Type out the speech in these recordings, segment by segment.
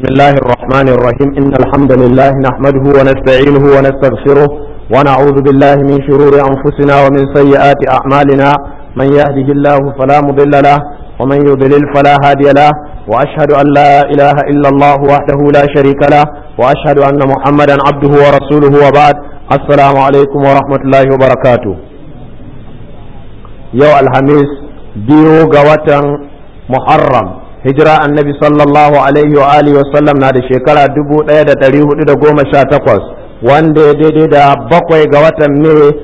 بسم الله الرحمن الرحيم إن الحمد لله نحمده ونستعينه ونستغفره ونعوذ بالله من شرور أنفسنا ومن سيئات أعمالنا من يهده الله فلا مضل له ومن يضلل فلا هادي له وأشهد أن لا إله إلا الله وحده لا شريك له وأشهد أن محمدا عبده ورسوله وبعد السلام عليكم ورحمة الله وبركاته يوم الخميس بيو قوة محرم hijira annabi sallallahu alaihi wa alihi wa sallam na da shekara dubu ɗaya da ɗari hudu da goma sha takwas wanda ya daidai da bakwai ga watan mai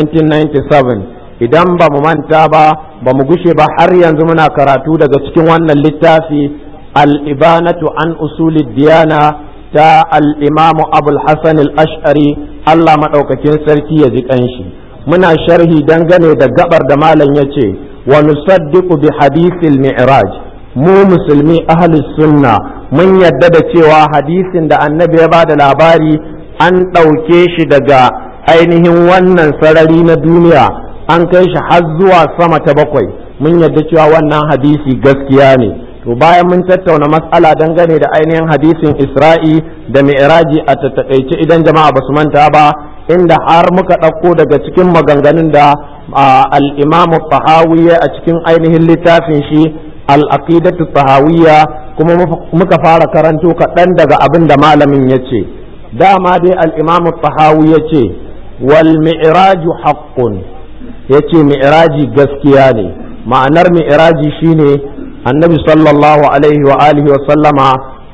1997 idan ba mu manta ba ba mu gushe ba har yanzu muna karatu daga cikin wannan littafi al-ibanatu an usuli diyana ta al-imamu abul hasan al-ash'ari Allah maɗaukakin sarki ya ji ƙanshi muna sharhi dangane da gabar da malam ya ce wa nusaddiqu bi hadithil mi'raj mu musulmi ahlus sunna mun yadda da cewa hadisin da annabi ya bada labari an ɗauke shi daga ainihin wannan sarari na duniya an kai shi har zuwa sama ta bakwai mun yadda cewa wannan hadisi gaskiya ne to bayan mun tattauna matsala dangane da ainihin hadisin isra'i da mi'raji a tattakaice idan jama'a ba su manta ba inda har muka ɗauko daga cikin maganganun da al-imamu tahawiyya a cikin ainihin littafin shi al'aqidatu tahawiyya kuma muka fara karanto kaɗan daga abin da malamin ya ce dama dai al'imamu tahawi ya ce wal mi'raju haqqun ya ce mi'raji gaskiya ne ma'anar mi'raji shine annabi sallallahu alaihi wa alihi wa sallama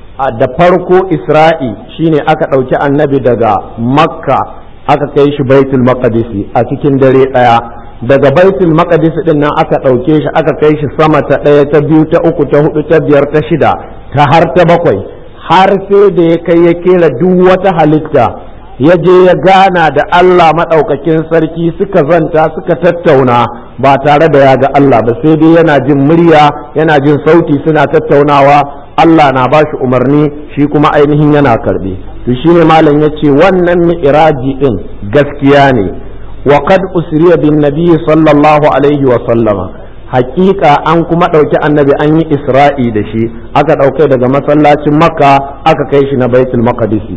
da farko isra'i shine aka ɗauki annabi daga makka aka kai shi baitul maqdisi a cikin dare ɗaya daga baitul maqdis din nan aka ɗauke shi aka kai shi sama ta ɗaya ta biyu ta uku ta hudu ta biyar ta shida ta har ta bakwai har sai da ya kai ya kera duk wata halitta ya je ya gana da Allah maɗaukakin sarki suka zanta suka tattauna ba tare da ya ga Allah ba sai dai yana jin murya yana jin sauti suna tattaunawa Allah na ba shi umarni shi kuma ainihin yana karɓe to shine malam ya ce wannan mi'raji din gaskiya ne وقد أسري بالنبي صلى الله عليه وسلم حقيقة أن كما دوكي النبي أن إسرائي دشي أكا دوكي دغا مسلاة مكة أكا كيشنا بيت المقدس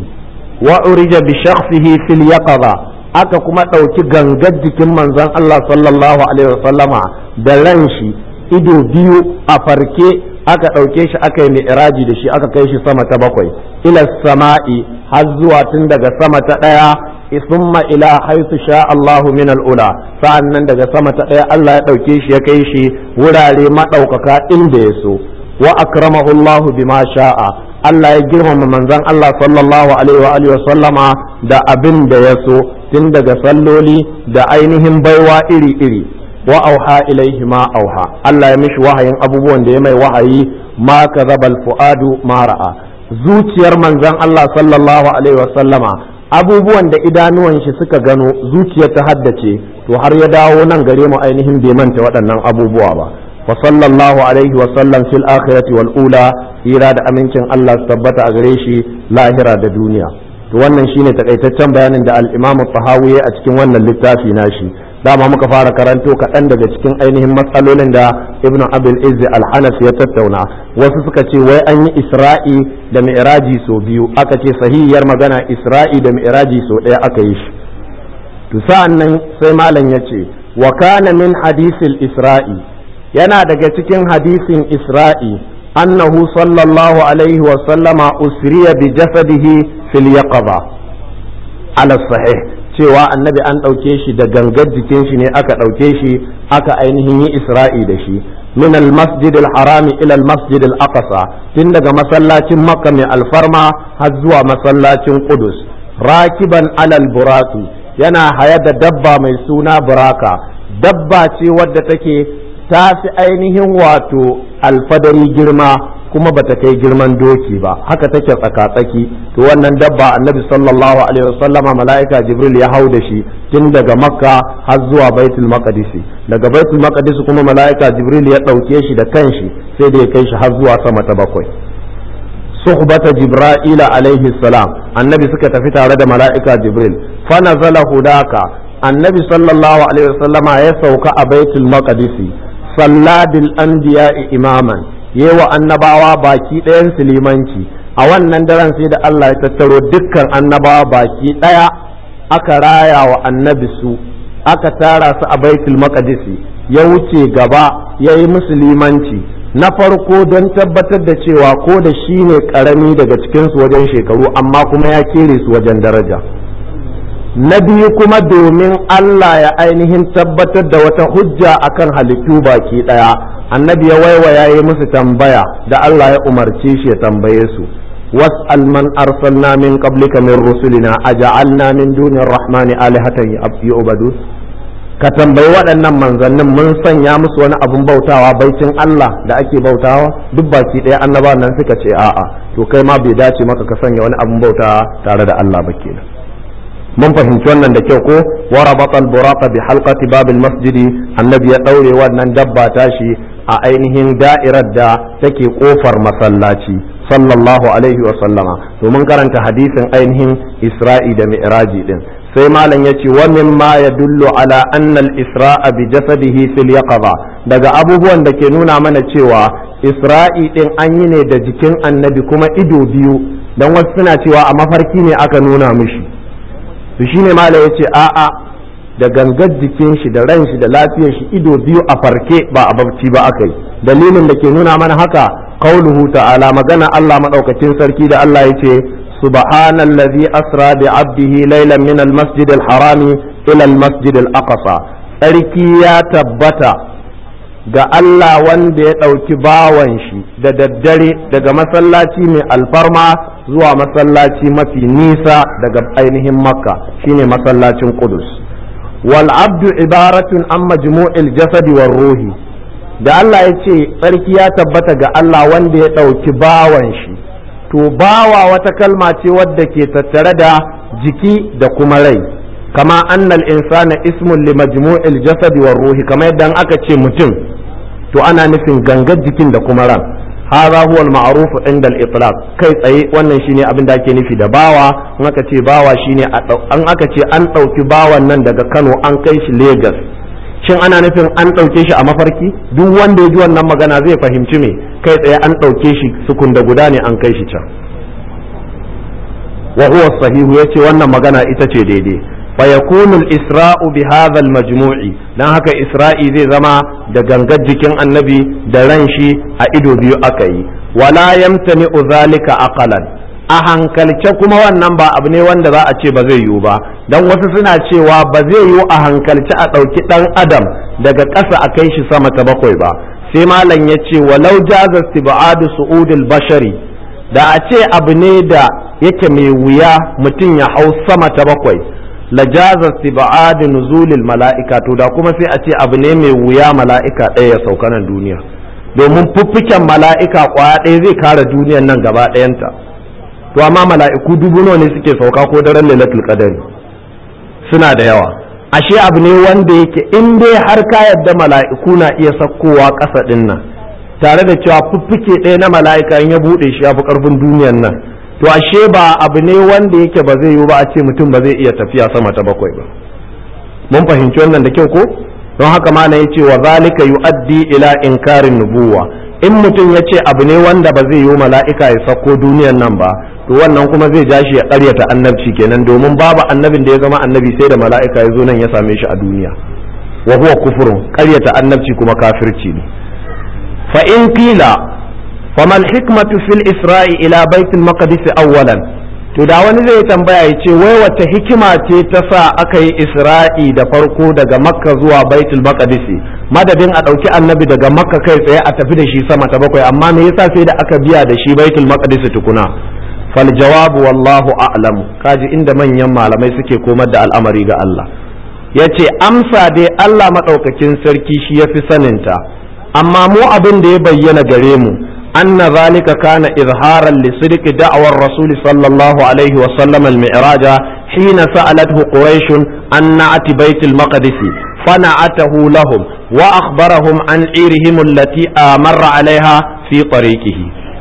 وأرج بشخصه في اليقظة aka kuma ɗauki gangar jikin manzon Allah sallallahu alaihi wasallama da ran shi ido biyu a farke aka ɗauke shi aka yi mi'raji da shi aka kai shi sama ta bakwai ila sama'i har zuwa tun daga sama ta ɗaya thumma ila haythu sha Allahu min al-ula sa'annan daga sama ta ɗaya Allah ya ɗauke shi ya kai shi wurare maɗaukaka inda ya so wa akramahu Allahu bima sha'a Allah ya girmama manzon Allah sallallahu alaihi wa alihi wa sallama da abin da ya so tun daga salloli da ainihin baiwa iri-iri wa auha ilaihi ma auha Allah ya mishi wahayin abubuwan da ya mai wahayi ma kazabal fuadu ma ra'a zuciyar manzon Allah sallallahu alaihi wa sallama abubuwan da idanuwan shi suka gano zuciyar ta haddace to har ya dawo nan gare mu ainihin bai manta waɗannan abubuwa ba wa sallallahu alaihi wa sallam fil akhirati wal ula hira da amincin Allah su tabbata a gare shi lahira da duniya to wannan shine takaitaccen bayanin da al-Imam Tahawi a cikin wannan littafi nashi dama muka fara karanto kaɗan daga cikin ainihin matsalolin da Ibn Abil Izzi al-Hanafi ya tattauna wasu suka ce wai an yi Isra'i da Mi'raji so biyu aka ce sahihiyar magana Isra'i da Mi'raji so ɗaya aka yi shi to sa'an nan sai malam ya ce wa kana min hadisil Isra'i yana daga cikin hadisin Isra'i annahu sallallahu alaihi wa sallama usriya bi jasadihi fil yaqaba ala sahih cewa annabi an ɗauke shi da gangar jikin shi ne aka ɗauke shi aka ainihin yi isra'i da shi min al-masjid al-harami ila al-masjid al-aqsa tun daga masallacin makka mai alfarma har zuwa masallacin qudus rakiban alal buraki yana haya da dabba mai suna buraka dabba ce wadda take ta fi ainihin wato alfadari girma kuma bata kai girman doki ba haka take tsaka-tsaki to wannan dabba annabi sallallahu alaihi wasallama mala'ika jibril ya hau da shi tun daga makka har zuwa baitul maqdisi daga baitul maqdis kuma mala'ika jibril ya ɗauke shi da kanshi sai da ya kai shi har zuwa sama ta bakwai suhbata jibra'ila alaihi salam annabi suka tafi tare da mala'ika jibril fa nazala hudaka annabi sallallahu alaihi wasallama ya sauka a baitul maqdisi salladil anbiya'i imaman yewa annabawa baki ɗayan limanci a wannan daren sai da Allah ya tattaro dukkan annabawa baki ɗaya aka raya wa annabi su aka tara su a baitul maqdisi ya wuce gaba ya yi musulmanci na farko don tabbatar da cewa ko da shi ne karami daga cikinsu wajen shekaru amma kuma ya kere su wajen daraja na biyu kuma domin Allah ya ainihin tabbatar da wata hujja akan halittu baki ɗaya annabi ya waiwaya yi musu tambaya da Allah ya umarce shi ya tambaye su was'al man arsalna min qablika min rusulina aja'alna min dunir rahmani alihatan yu'badu ka tambayi waɗannan manzannin mun sanya musu wani abun bautawa baicin Allah da ake bautawa duk baki ɗaya annabawan nan suka ce a'a to kai ma bai dace maka ka sanya wani abun bautawa tare da Allah ba kenan mun fahimci wannan da kyau ko wa rabata al-buraqa bi halqati babil masjidi annabi ya daure wannan dabba tashi a ainihin da'irar da take kofar masallaci sallallahu alaihi wa sallama to mun karanta hadisin ainihin isra'i da mi'raji din sai malam yace wa mimma yadullu ala anna al-isra'a bi jasadihi fil yaqظa daga abubuwan da ke nuna mana cewa isra'i din an yi ne da jikin annabi kuma ido biyu dan wasu suna cewa a mafarki ne aka nuna mishi to shine malam yace a'a da gangar jikin shi da ran shi da lafiyar shi ido biyu a farke ba a barci ba aka yi dalilin da ke nuna mana haka qauluhu ta'ala magana Allah madaukakin sarki da Allah yace subhanallazi asra bi 'abdihi laylan min al-masjid al-harami ila al-masjid al-aqsa sarki ya tabbata ga Allah wanda ya ɗauki bawan shi da daddare daga masallaci mai alfarma zuwa masallaci mafi nisa daga ainihin makka shine masallacin qudus wal abdu ibaratun an majmu'il jasadi war ruhi da Allah ya ce tsarki ya tabbata ga Allah wanda ya ɗauki bawan shi to bawa wata kalma ce wadda ke tattare da jiki da kuma rai kama annal insana ismun li majmu'il jasadi war ruhi kamar yadda aka ce mutum to ana nufin gangar jikin da kuma ran hadha huwa al-ma'ruf inda al-itlaq kai tsaye wannan shine abin da ake nufi da bawa in aka ce bawa shine an aka ce an dauki bawan nan daga Kano an kai shi Lagos shin ana nufin an dauke shi a mafarki duk wanda ya ji wannan magana zai fahimci me kai tsaye an dauke shi sukun da guda ne an kai shi can wa huwa sahihu yace wannan magana ita ce daidai فيكون الإسراء بهذا المجموع dan haka Isra'i zai zama da gangar jikin annabi da ran shi a ido biyu aka yi wala yamtani zalika aqalan a hankalce kuma wannan ba abu ne wanda za a ce ba zai yiwu ba dan wasu suna cewa ba zai yiwu a hankalce a ɗauki ɗan adam daga ƙasa a kai shi sama ta bakwai ba sai malam ya ce walau jaza istibadu su'udul bashari da a ce abu ne da yake mai wuya mutum ya hau sama ta bakwai lajaza istib'ad nuzulil mala'ika to da kuma sai a ce abu ne mai wuya mala'ika ɗaya ya sauka nan duniya domin fuffiken mala'ika kwaya ɗaya zai kare duniyar nan gaba ɗayanta to amma mala'iku dubu nawa ne suke sauka ko daren lailatul qadari suna da yawa ashe abu ne wanda yake in dai har ka yadda mala'iku na iya sakkowa ƙasa ɗin nan tare da cewa fuffike ɗaya na mala'ika in ya buɗe shi ya fi ƙarfin duniyar nan to ashe ba abu ne wanda yake ba zai yiwu ba a ce mutum ba zai iya tafiya sama ta bakwai ba mun fahimci wannan da kyau ko don haka ma na yace wa zalika yuaddi ila inkarin nubuwa in mutum ya ce abu ne wanda ba zai yiwu mala'ika ya sako duniyan nan ba to wannan kuma zai ja shi ya karyata annabci kenan domin babu annabin da ya zama annabi sai da mala'ika ya zo nan ya same shi a duniya wa huwa kufurun karyata annabci kuma kafirci ne fa in qila فما الحكمة في الإسراء إلى بيت المقدس أولا to da wani zai tambaya ya ce wai wata hikima ce ta sa aka yi isra'i da farko daga makka zuwa baitul maqdisi madadin a ɗauki annabi daga makka kai tsaye a tafi da shi sama ta bakwai amma me yasa sai da aka biya da shi baitul maqdisi tukuna fal jawabu wallahu a'lam kaji inda manyan malamai suke komar da al'amari ga Allah yace amsa dai Allah madaukakin sarki shi yafi saninta amma mu abin da ya bayyana gare mu أن ذلك كان إظهارا لصدق دعوى الرسول صلى الله عليه وسلم المعراج حين سألته قريش عن نعت بيت المقدس فنعته لهم وأخبرهم عن عيرهم التي مر عليها في طريقه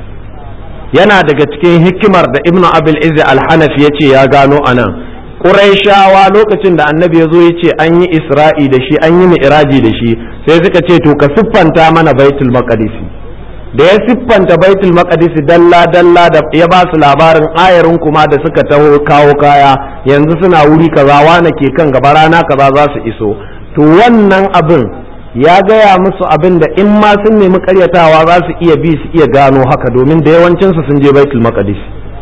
yana daga cikin hikimar da ibnu abil izi alhanafi ya ce ya gano a nan ƙuraishawa lokacin da annabi ya zo ya ce an yi isra'i da shi an yi mi'raji da shi sai suka ce to ka siffanta mana baitul maqdisi da ya siffanta baitul maqdis dalla dalla da ya ba su labarin ayarin kuma da suka taho kawo kaya yanzu suna wuri kaza wane ke kan gaba rana kaza za su iso to wannan abin ya gaya musu abin da in ma sun nemi karyatawa za su iya bi su iya gano haka domin da yawancinsu sun je baitul maqdis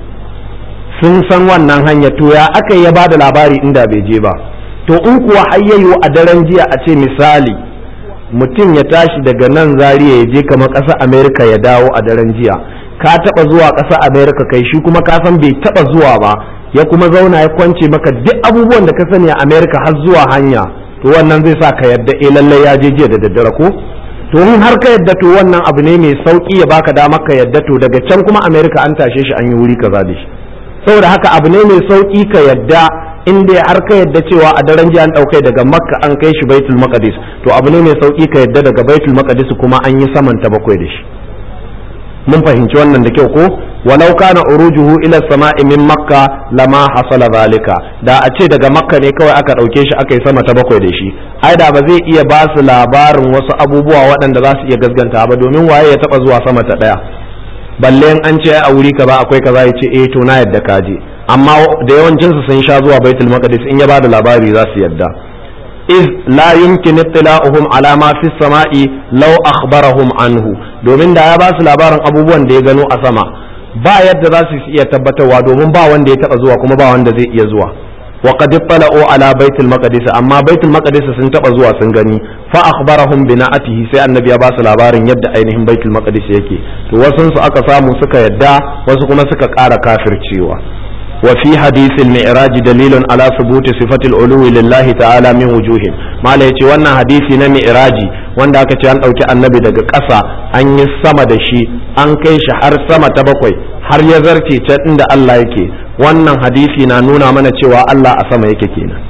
sun san wannan hanya to ya aka ya ba da labari inda bai je ba to in kuwa hayyayo a daren jiya a ce misali mutum ya tashi daga nan zariya ya je kamar ƙasar amerika ya dawo a daren jiya ka taɓa zuwa ƙasar amerika kai shi kuma ka san bai taɓa zuwa ba ya kuma zauna ya kwance maka duk abubuwan da ka sani a amerika har zuwa hanya to wannan zai sa ka yadda eh lallai ya je jiya da daddare ko to in har ka yadda to wannan abu ne mai sauki ya baka dama ka yadda to daga can kuma amerika an tashe shi an yi wuri kaza da shi saboda haka abu ne mai sauki ka yadda in dai har ka yadda cewa a daren jiya an ɗaukai daga makka an kai shi baitul maqdis to abu ne mai sauki ka yadda daga baitul maqdis kuma an yi saman ta bakwai da shi mun fahimci wannan da kyau ko walau kana urujuhu ila sama'i min makka lama hasala zalika da a ce daga makka ne kawai aka ɗauke shi aka yi sama ta bakwai da shi ai da ba zai iya ba su labarin wasu abubuwa waɗanda za su iya gasganta ba domin waye ya taɓa zuwa sama ta ɗaya balle an ce a wuri kaza akwai kaza ya ce eh to na yadda ka je amma da yawancin su sun sha zuwa baitul maqdis in ya bada labari za su yadda iz la yumkin ittila'uhum ala ma fi sama'i law akhbarahum anhu domin da ya ba su labarin abubuwan da ya gano a sama ba yadda za su iya tabbatarwa domin ba wanda ya taba zuwa kuma ba wanda zai iya zuwa wa qad ittala'u ala baitul maqdis amma baitul maqdis sun taba zuwa sun gani fa akhbarahum bi na'atihi sai annabi ya ba su labarin yadda ainihin baitul maqdis yake to wasun su aka samu suka yadda wasu kuma suka ƙara kafircewa wa fi hadisil mi'raj dalilun ala thubuti sifatil uluwi lillahi ta'ala min wujuhin mala yace wannan hadisi na mi'raji wanda aka ce an dauki annabi daga ƙasa an yi sama da shi an kai shi har sama ta bakwai har ya zarce can inda Allah yake wannan hadisi na nuna mana cewa Allah a sama yake kenan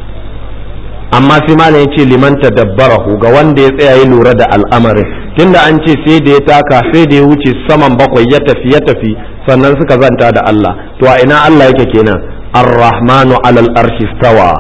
amma sai malam ya ce liman tadabbarahu ga wanda ya tsaya ya lura da al'amarin tunda an ce sai da ya taka sai da ya wuce saman bakwai ya tafi ya tafi sannan suka zanta da Allah to a ina Allah yake kenan ar-rahmanu alal arshi stawa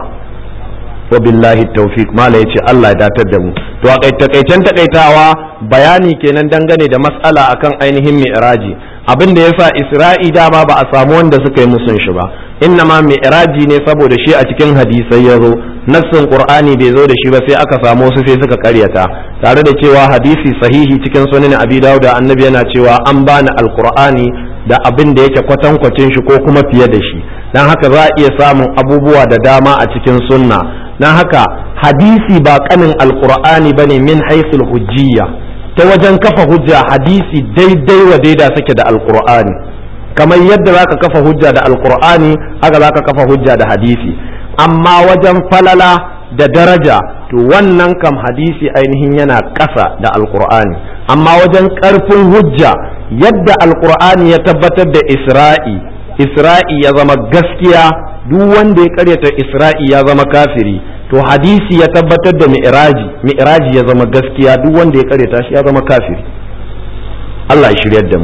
wa billahi tawfiq mala yace Allah ya datar da mu to a takaicen takaitawa bayani kenan dangane da mas'ala akan ainihin mi'raji abin da yasa isra'i dama ba a samu wanda suka yi musun shi ba inna ma mi'raji ne saboda shi a cikin hadisai ya zo nassin qur'ani bai zo da shi ba sai aka samu su sai suka karyata tare da cewa hadisi sahihi cikin sunan abi dawud annabi yana cewa an bani alqur'ani da abin da yake kwatankwacin shi ko kuma fiye da shi dan haka za a iya samun abubuwa da dama a cikin sunna dan haka hadisi ba kanin alqur'ani bane min haythul hujjiyya ta wajen kafa hujja hadisi daidai wa daida suke da alqur'ani kamar yadda zaka kafa hujja da alqur'ani haka zaka kafa hujja da hadisi amma wajen falala da daraja to wannan kam hadisi ainihin yana ƙasa da alqur'ani amma wajen ƙarfin hujja yadda alqur'ani ya tabbatar da isra'i isra'i ya zama gaskiya duk wanda ya karyata isra'i ya zama kafiri to hadisi ya tabbatar da mi'raji mi'raji ya zama gaskiya duk wanda ya karyata shi ya zama kafiri Allah ya shiryar da mu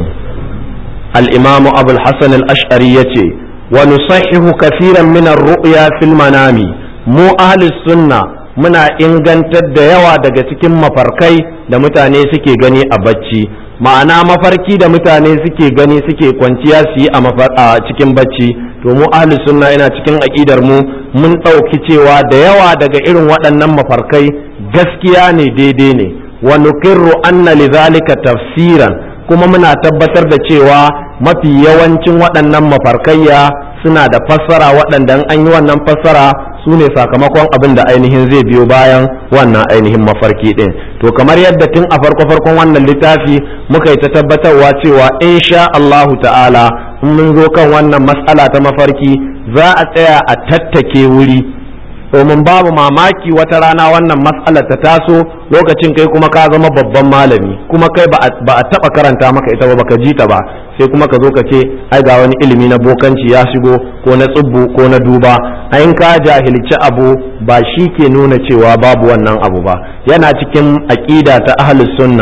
al-imam Abu al-Hasan al-Ash'ari yace wa nusahhihu kaseeran min ar-ru'ya fil manami mu ahli sunna muna ingantar da yawa daga cikin mafarkai da mutane suke gani a bacci ma'ana mafarki da mutane suke gani suke kwanciya su yi a cikin bacci to mu ahli sunna yana cikin aƙidar mu mun ɗauki cewa da yawa daga irin waɗannan mafarkai gaskiya ne daidai ne wa nuqirru anna lidhalika tafsiran kuma muna tabbatar da cewa mafi yawancin waɗannan mafarkayya suna da fassara waɗanda an yi wannan fassara su ne sakamakon abin da ainihin zai biyo bayan wannan ainihin mafarki ɗin to kamar yadda tun a farko farkon wannan littafi muka yi ta tabbatarwa cewa insha Allahu ta'ala in mun zo kan wannan matsala ta mafarki za a tsaya a tattake wuri domin babu mamaki wata rana wannan matsala ta taso lokacin kai kuma ka zama babban malami kuma kai ba a taba karanta maka ita ba baka ji ta ba sai kuma ka zo ka ce ai ga wani ilimi na bokanci ya shigo ko na tsubbu ko na duba in ka jahilci abu ba shi ke nuna cewa babu wannan abu ba yana cikin aqida ta ahlus sunna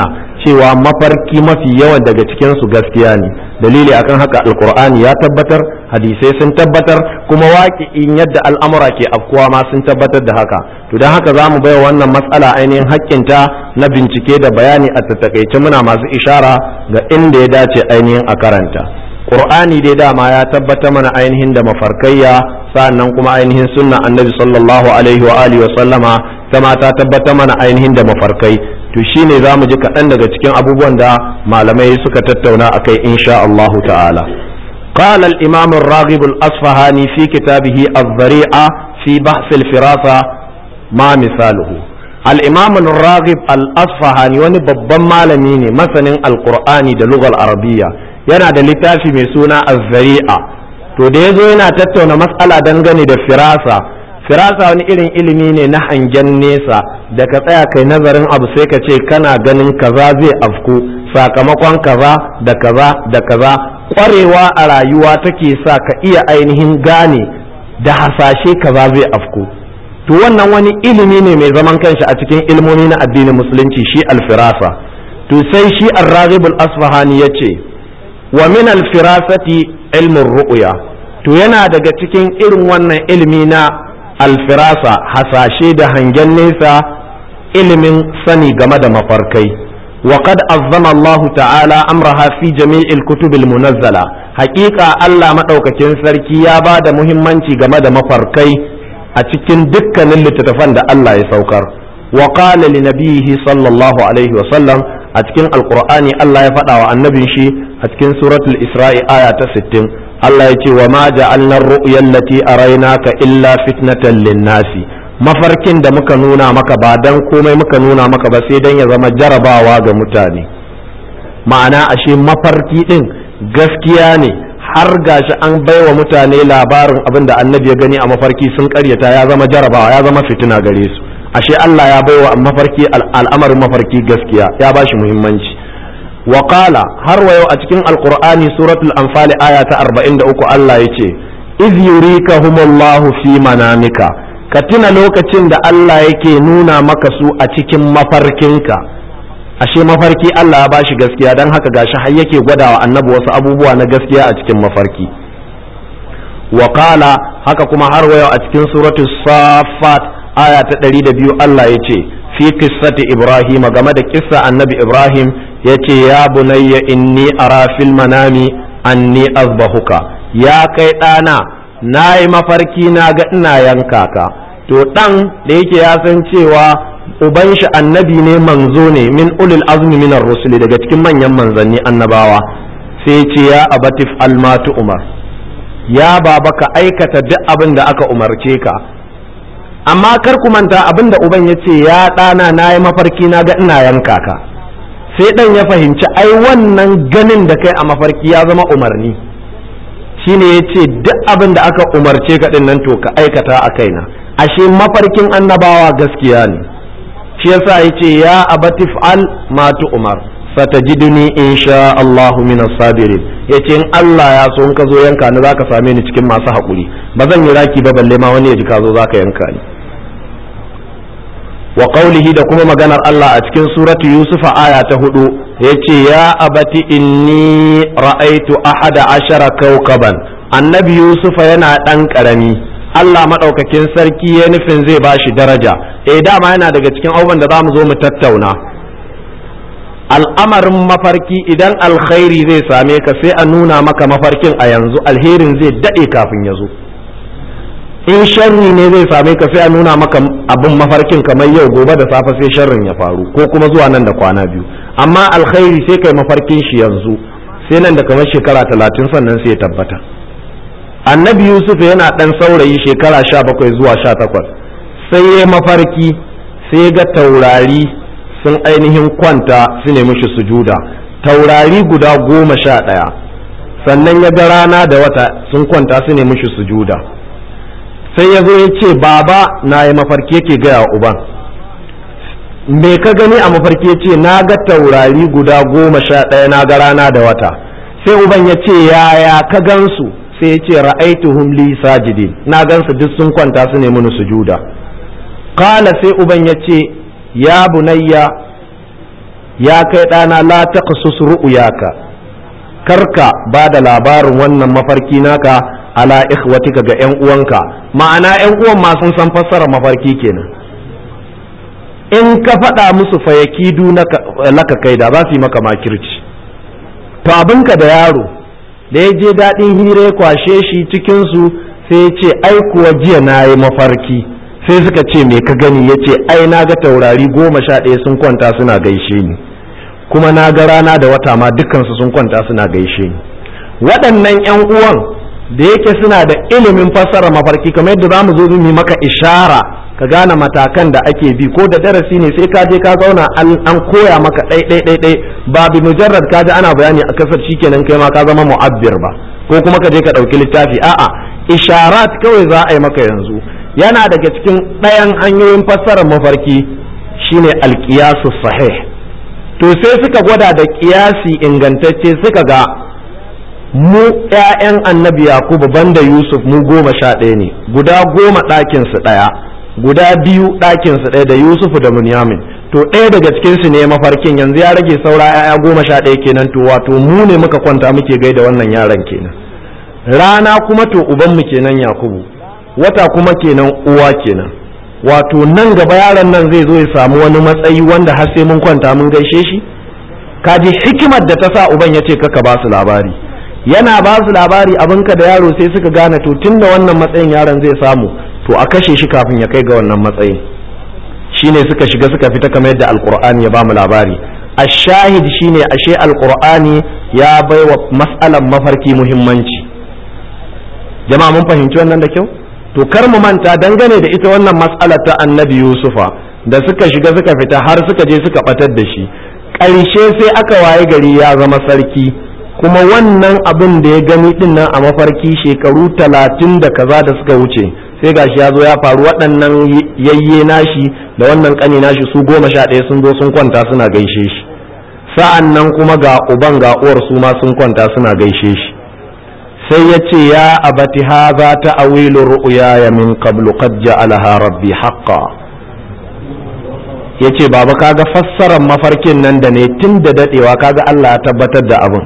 cewa mafarki mafi yawan daga cikinsu gaskiya ne dalili akan haka alkur'ani ya tabbatar hadisai sun tabbatar kuma in yadda al'amura ke afkuwa ma sun tabbatar da haka to don haka za mu bai wannan matsala ainihin haƙƙinta na bincike da bayani a tattakaice muna masu ishara ga inda ya dace ainihin a karanta qur'ani dai dama ya tabbata mana ainihin da mafarkayya sa'annan kuma ainihin sunna annabi sallallahu alaihi wa alihi wa sallama kama ta tabbata mana ainihin da mafarkai to shine za mu ji kaɗan daga cikin abubuwan da malamai suka tattauna a kai insha Allah ta'ala قال الإمام الراغب الأصفهاني في كتابه الذريعة في بحث الفراسة ما مثاله الإمام الراغب الأصفهاني wani babban malami ne masanin alkur'ani da lugal arabiya yana da littafi mai suna az-zari'a to da yazo yana tattauna mas'ala dangane da firasa firasa wani irin ilimi ne na hangen nesa da ka tsaya kai nazarin abu sai ka ce kana ganin kaza zai afku sakamakon kaza da kaza da kaza kwarewa a rayuwa take sa ka iya ainihin gane da hasashe kaza zai afku to wannan wani ilimi ne mai zaman kanshi a cikin ilmomi na addinin musulunci shi alfirasa to sai shi ar-raghibul asfahani yace wa min alfirasati ilmin ru'ya to yana daga cikin irin wannan ilimi na alfirasa hasashe da hangen nesa ilimin sani game da mafarkai وقد عظم الله تعالى أمرها في جميع الكتب المنزلة حقيقة الله مدوكاكين سركي يا بعد مهمانتي game da mafarkai a cikin dukkanin littattafan da Allah ya saukar wa qala li nabiyhi sallallahu alaihi wa sallam a cikin alqur'ani Allah ya faɗa wa annabin shi a cikin suratul isra'i aya ta 60 Allah ya ce wa ma ja'alna ar-ru'ya allati araynaka illa fitnatan lin-nasi mafarkin da muka nuna maka ba dan komai muka nuna maka ba sai dan ya zama jarabawa ga mutane ma'ana ashe mafarki din gaskiya ne har gashi an baiwa mutane labarin abin da annabi ya gani a mafarki sun karyata ya zama jarabawa ya zama fitina gare su ashe Allah ya baiwa mafarki al'amarin mafarki gaskiya ya bashi muhimmanci wa qala har wayo a cikin alqur'ani suratul anfal aya ta 43 Allah yace iz yurikahumullahu fi manamika ka tuna lokacin da Allah yake nuna maka su a cikin mafarkinka ashe mafarki Allah ya bashi gaskiya don haka gashi har yake gwadawa annabi wasu abubuwa na gaskiya a cikin mafarki Wakala haka kuma har wayo a cikin suratu safat aya ta ɗari da biyu Allah ya ce fi kissati Ibrahim game da kissa annabi Ibrahim ya ce ya bunayya inni ara fil manami anni azbahuka ya kai ɗana na yi mafarki na ga ina yanka ka to ɗan da yake ya san cewa uban shi annabi ne manzo ne min ulil azmi minar rusuli daga cikin manyan manzanni annabawa sai ce ya abatif almatu umar ya baba ka aikata duk abin da aka umarce ka amma kar ku manta abin da uban ya ce ya ɗana na yi mafarki na ga ina yanka ka sai ɗan ya fahimci ai wannan ganin da kai a mafarki ya zama umarni shine ya ce duk abin da aka umarce ka din nan to ka aikata a kaina ashe mafarkin annabawa gaskiya ne shi yasa ya ce ya abatif al matu umar satajiduni insha Allahu min sabirin yace in Allah ya so in ka zo yanka ni zaka same ni cikin masu haƙuri ba zan yi raki ba balle ma wani ya ji ka zo zaka yanka ni wa qawlihi da kuma maganar Allah a cikin suratu Yusuf aya ta hudu yace ya abati inni ra'aitu ahada ashara kawkaban annabi Yusuf yana dan karami Allah madaukakin sarki ya nufin zai bashi daraja eh dama yana daga cikin abubuwan da zamu zo mu tattauna al'amarin mafarki idan alkhairi zai same ka sai a nuna maka mafarkin a yanzu alherin zai dade kafin ya zo in sharri ne zai same ka sai a nuna maka abin mafarkin kamar yau gobe da safe sai sharrin ya faru ko kuma zuwa nan da kwana biyu amma alkhairi sai kai mafarkin shi yanzu sai nan da kamar shekara talatin sannan sai ya tabbata annabi yusuf yana dan saurayi shekara sha bakwai zuwa sha takwas sai ya mafarki sai ga taurari sun ainihin kwanta su nemi shi sujuda taurari guda goma sha ɗaya sannan ya ga rana da wata sun kwanta su nemi shi sujuda sai ya zo ya ce baba na yi mafarki yake gaya wa uban me ka gani a mafarki ya ce na ga taurari guda goma sha ɗaya na ga rana da wata sai uban ya ce yaya ka gansu sai ya ce ra'aituhum li sajidin na gansu duk sun kwanta su ne mini sujuda kala sai uban ya ce ya bunayya ya kai ɗana la taqsus ru'yaka karka ba da labarin wannan mafarki naka ala ikhwatika ga ƴan uwanka ma'ana ƴan uwan ma sun san fassara mafarki kenan in ka faɗa musu fayakidu laka kai da za su yi maka makirci to abinka da yaro da ya je daɗin hira ya kwashe shi cikinsu sai ya ce ai kuwa jiya na yi mafarki sai suka ce me ka gani ya ce ai na ga taurari goma sha ɗaya sun kwanta suna gaishe ni kuma na ga rana da wata ma dukkansu sun kwanta suna gaishe ni waɗannan 'yan uwan da yake suna da ilimin fassara mafarki kamar yadda za mu zo mu maka ishara ka gane matakan da ake bi ko da darasi ne sai ka je ka zauna an koya maka ɗai ɗai ɗai ɗai ba bi mujarrad ka ji ana bayani a kasar shikenan kai ma ka zama mu'abbir ba ko kuma ka je ka ɗauki littafi a'a isharat kawai za a yi maka yanzu yana daga cikin ɗayan hanyoyin fassarar mafarki shine alqiyasu sahih to sai suka gwada da kiyasi ingantacce suka ga mu ƴaƴan annabi yakubu banda yusuf mu goma sha ɗaya ne guda goma ɗakinsu ɗaya guda biyu ɗakinsu ɗaya da yusufu da munyamin to ɗaya daga cikinsu ne mafarkin yanzu ya rage saura ƴaƴa goma sha ɗaya kenan to wato mu ne muka kwanta muke gaida wannan yaran kenan rana kuma to ubanmu kenan yakubu wata kuma kenan uwa kenan wato nan gaba yaron nan zai zo ya samu wani matsayi wanda har sai mun kwanta mun gaishe shi kaji hikimar da ta sa uban ya ce kaka ba su labari yana ba su labari abinka da yaro sai suka gane to tun da wannan matsayin yaron zai samu to a kashe shi kafin ya kai ga wannan matsayin shine suka shiga suka fita kamar yadda alkur'ani ya bamu labari ashahid shine ashe alkur'ani ya baiwa mas'alan mafarki muhimmanci jama'a mun fahimci wannan da kyau to kar mu manta dangane da ita wannan mas'alar ta annabi yusufa da suka shiga suka fita har suka je suka batar da shi ƙarshe sai aka waye gari ya zama sarki kuma wannan abin da ya gani din nan a mafarki shekaru talatin da kaza da suka wuce sai gashi ya zo ya faru waɗannan yayye nashi da wannan ƙani nashi su goma sha ɗaya sun zo sun kwanta suna gaishe shi sa'an nan kuma ga uban ga uwar su ma sun kwanta suna gaishe shi sai ya ce ya abati haza ta awilu ru'ya min qablu qad ja'alaha rabbi haqqan yace baba kaga fassarar mafarkin nan da ne tun da dadewa kaga Allah ya tabbatar da abin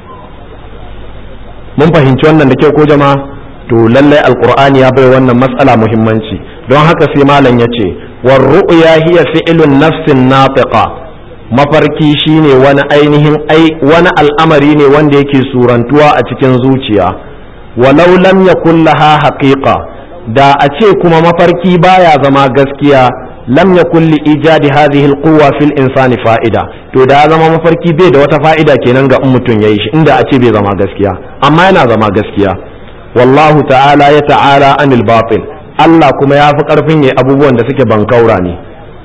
mun fahimci wannan da kyau ko jama'a to lallai alqur'ani ya bai wannan matsala muhimmanci don haka sai malam yace war ru'ya hiya fi'lun nafsin natiqa mafarki shine wani ainihin ai wani al'amari ne wanda yake surantuwa a cikin zuciya walau lam yakun laha haqiqa da a ce kuma mafarki baya zama gaskiya lam yakun li ijadi hadhihi alquwwa fil insani fa'ida to da zama mafarki bai da wata fa'ida kenan ga mutum yayi shi inda a ce bai zama gaskiya amma yana zama gaskiya wallahu ta'ala ya ta'ala anil batil Allah kuma ya fi karfin yayi abubuwan da suke bankaura ne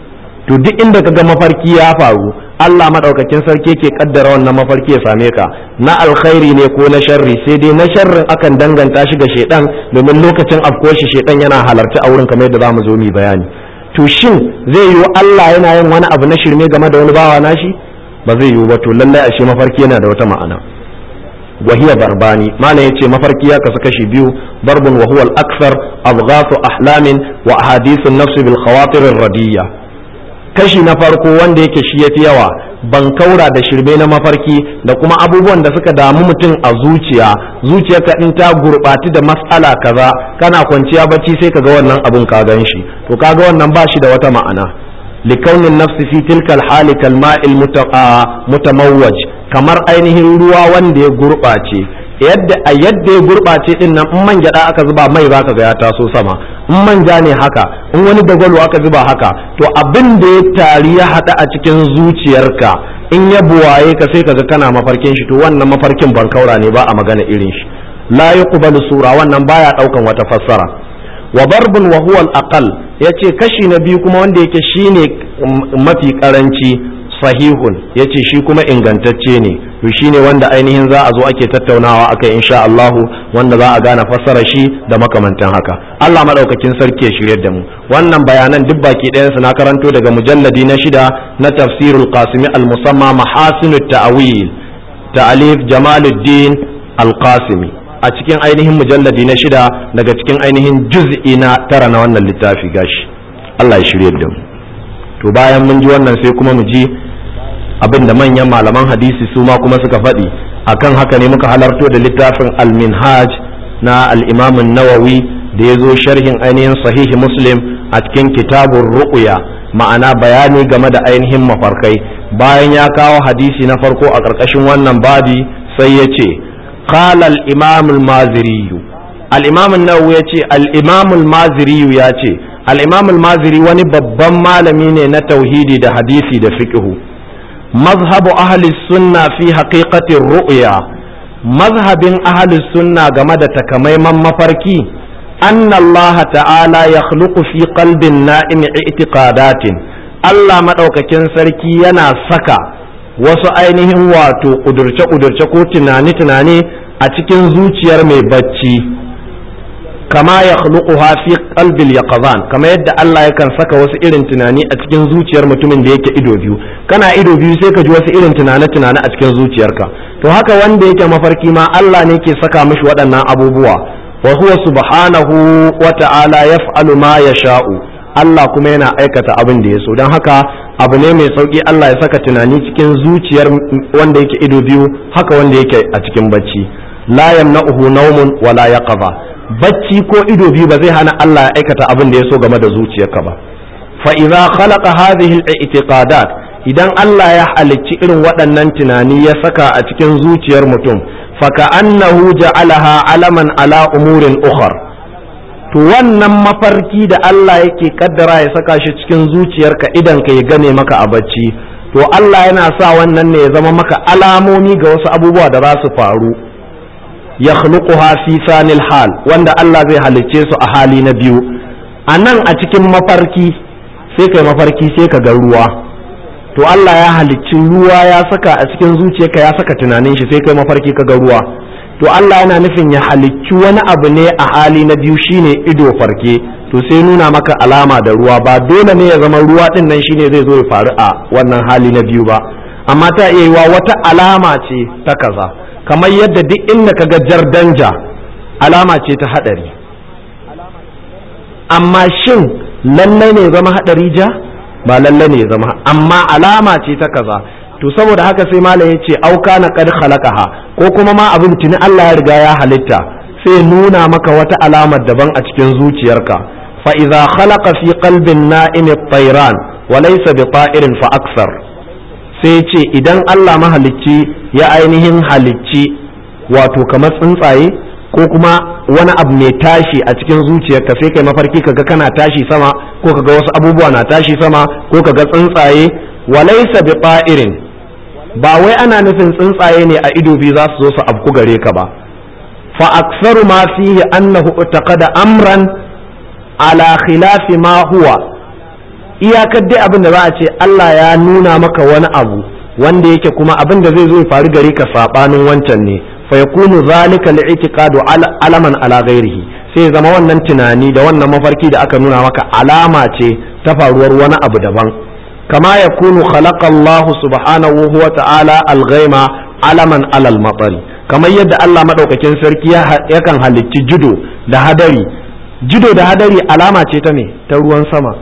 to duk inda kaga mafarki ya faru Allah madaukakin sarki ke kaddara wannan mafarki ya same ka na alkhairi ne ko na sharri sai dai na sharrin akan danganta shi ga shedan domin lokacin afko shi shedan yana halarci a wurin kamar yadda zamu zo mu bayani to shin zai yiwu Allah yana yin wani abu na shirme game da wani bawa nashi ba zai yiwu ba to lallai ashe mafarki yana da wata ma'ana wahiya barbani malam yace mafarki ya kasu kashi biyu barbun wa huwa al-akthar abghathu ahlamin wa ahadithun nafs bil khawatir ar-radiyya kashi na farko wanda yake shi yafi yawa ban kaura da shirme na mafarki da kuma abubuwan da suka damu mutum a zuciya zuciyarka in ta gurɓati da matsala kaza kana kwanciya bacci sai kaga wannan abun ka gan shi to kaga wannan ba shi da wata ma'ana likaunin nafsi fi tilkal hali kalma'il mutamawwaj kamar ainihin ruwa wanda ya gurɓace yadda a yadda ya gurɓace din nan in man gyaɗa aka zuba mai zaka ga ya taso sama in manja ne haka in wani dagwalo aka zuba haka to abin da ya tari ya haɗa a cikin zuciyarka in ya buwaye ka sai kaga kana mafarkin shi to wannan mafarkin bankaura ne ba a magana irin shi la yuqbalu sura wannan baya daukan wata fassara wa barbun wa huwa al-aqal yace kashi na biyu kuma wanda yake shine mafi karanci sahihun yace shi kuma ingantacce ne to shine wanda ainihin za a zo ake tattaunawa akai insha Allah wanda za a gane fassara shi da makamantan haka Allah madaukakin sarki ya shiryar da mu wannan bayanan duk baki ɗayan su na karanto daga mujalladi na shida na tafsirul qasimi al-musamma mahasinut ta'wil ta'alif jamaluddin al-qasimi a cikin ainihin mujalladi na shida daga cikin ainihin juz'i na tara na wannan littafi gashi Allah ya shirye da mu to bayan mun ji wannan sai kuma mu ji abin da manyan malaman hadisi su ma kuma suka faɗi akan haka ne muka halarto da littafin al-minhaj na al-imam nawawi da ya zo sharhin ainihin sahihi muslim a cikin kitabun ru'ya ma'ana bayani game da ainihin mafarkai bayan ya kawo hadisi na farko a ƙarƙashin wannan babi sai ya ce qala al-imam al-maziri al-imam an-nawawi ya ce al-imam al-maziri ya ce al-imam al-maziri wani babban malami ne na tauhidi da hadisi da fiqhu mazhabu ahli sunna fi haqiqati ru'ya mazhabin ahli sunna game da takamaiman mafarki anna Allah ta'ala yakhluqu fi qalbin na'im i'tiqadatin Allah madaukakin sarki yana saka wasu ainihin wato kudurce-kudurce ko tunani-tunani a cikin zuciyar mai bacci kama ya fi qalbil yaqzan kama yadda Allah yakan saka wasu irin tunani a cikin zuciyar mutumin da yake ido biyu kana ido biyu sai ka ji wasu irin tunane-tunane a cikin zuciyarka to haka wanda yake mafarki ma Allah ne ke saka mishi waɗannan abubuwa wa huwa subhanahu wa ta'ala yaf'alu ma yasha'u Allah kuma yana aikata abin da ya so don haka abu ne mai sauki Allah ya saka tunani cikin zuciyar wanda yake ido biyu haka wanda yake a cikin bacci la yamna'uhu nawmun wala yaqza bacci ko ido biyu ba zai hana Allah ya aikata abin da ya so game da zuciyarka ba fa idza khalaqa hadhihi al-i'tiqadat idan Allah ya halicci irin waɗannan tunani ya saka a cikin zuciyar mutum fa ka'annahu ja'alaha alaman ala umurin ukhra to wannan mafarki da Allah yake kaddara ya saka shi cikin zuciyarka idan ka ya gane maka a bacci to Allah yana sa wannan ne ya zama maka alamomi ga wasu abubuwa da za su faru ya fi sanil hal wanda Allah zai halicce su a hali na biyu a nan a cikin mafarki sai kai mafarki sai ka ga ruwa to Allah ya halicci ruwa ya saka a cikin zuciyarka ya saka tunanin shi sai kai mafarki ka ga ruwa to Allah yana nufin ya halicci wani abu ne a hali na biyu shine ido farke to sai nuna maka alama da ruwa ba dole ne ya zama ruwa din nan shine zai zo ya faru a wannan hali na biyu ba amma ta iya yiwa wata alama ce ta kaza kamar yadda duk inda kaga jar danja alama ce ta hadari amma shin lallai ne zama hadari ja ba lallai ne zama amma alama ce ta kaza to saboda haka sai malam ya ce auka na kad khalaqaha ko kuma ma abin tuni Allah ya riga ya halitta sai nuna maka wata alamar daban a cikin zuciyarka fa idza khalaqa fi qalbin na'im at-tayran wa laysa bi ta'irin fa aksar sai ce idan Allah mahalicci ya ainihin halicci wato kamar tsuntsaye ko kuma wani abu mai tashi a cikin zuciyarka sai kai mafarki kaga kana tashi sama ko kaga wasu abubuwa na tashi sama ko kaga tsuntsaye wa laysa bi ta'irin ba wai ana nufin tsuntsaye ne a ido biyu za su zo su afku gare ka ba fa aksaru ma fihi annahu taqada amran ala khilafi ma huwa iyakar dai abin da za a ce Allah ya nuna maka wani abu wanda yake kuma abin da zai zo ya faru gare ka sabanin wancan ne fa yakunu zalika li'tiqadu alaman ala ghairihi sai zama wannan tunani da wannan mafarki da aka nuna maka alama ce ta faruwar wani abu daban كما يكون خلق الله سبحانه وتعالى الغيم علما على المطر كما يد الله مدوكاكين سركي yakan halicci judo da hadari judo da hadari alama ce ta me ta ruwan sama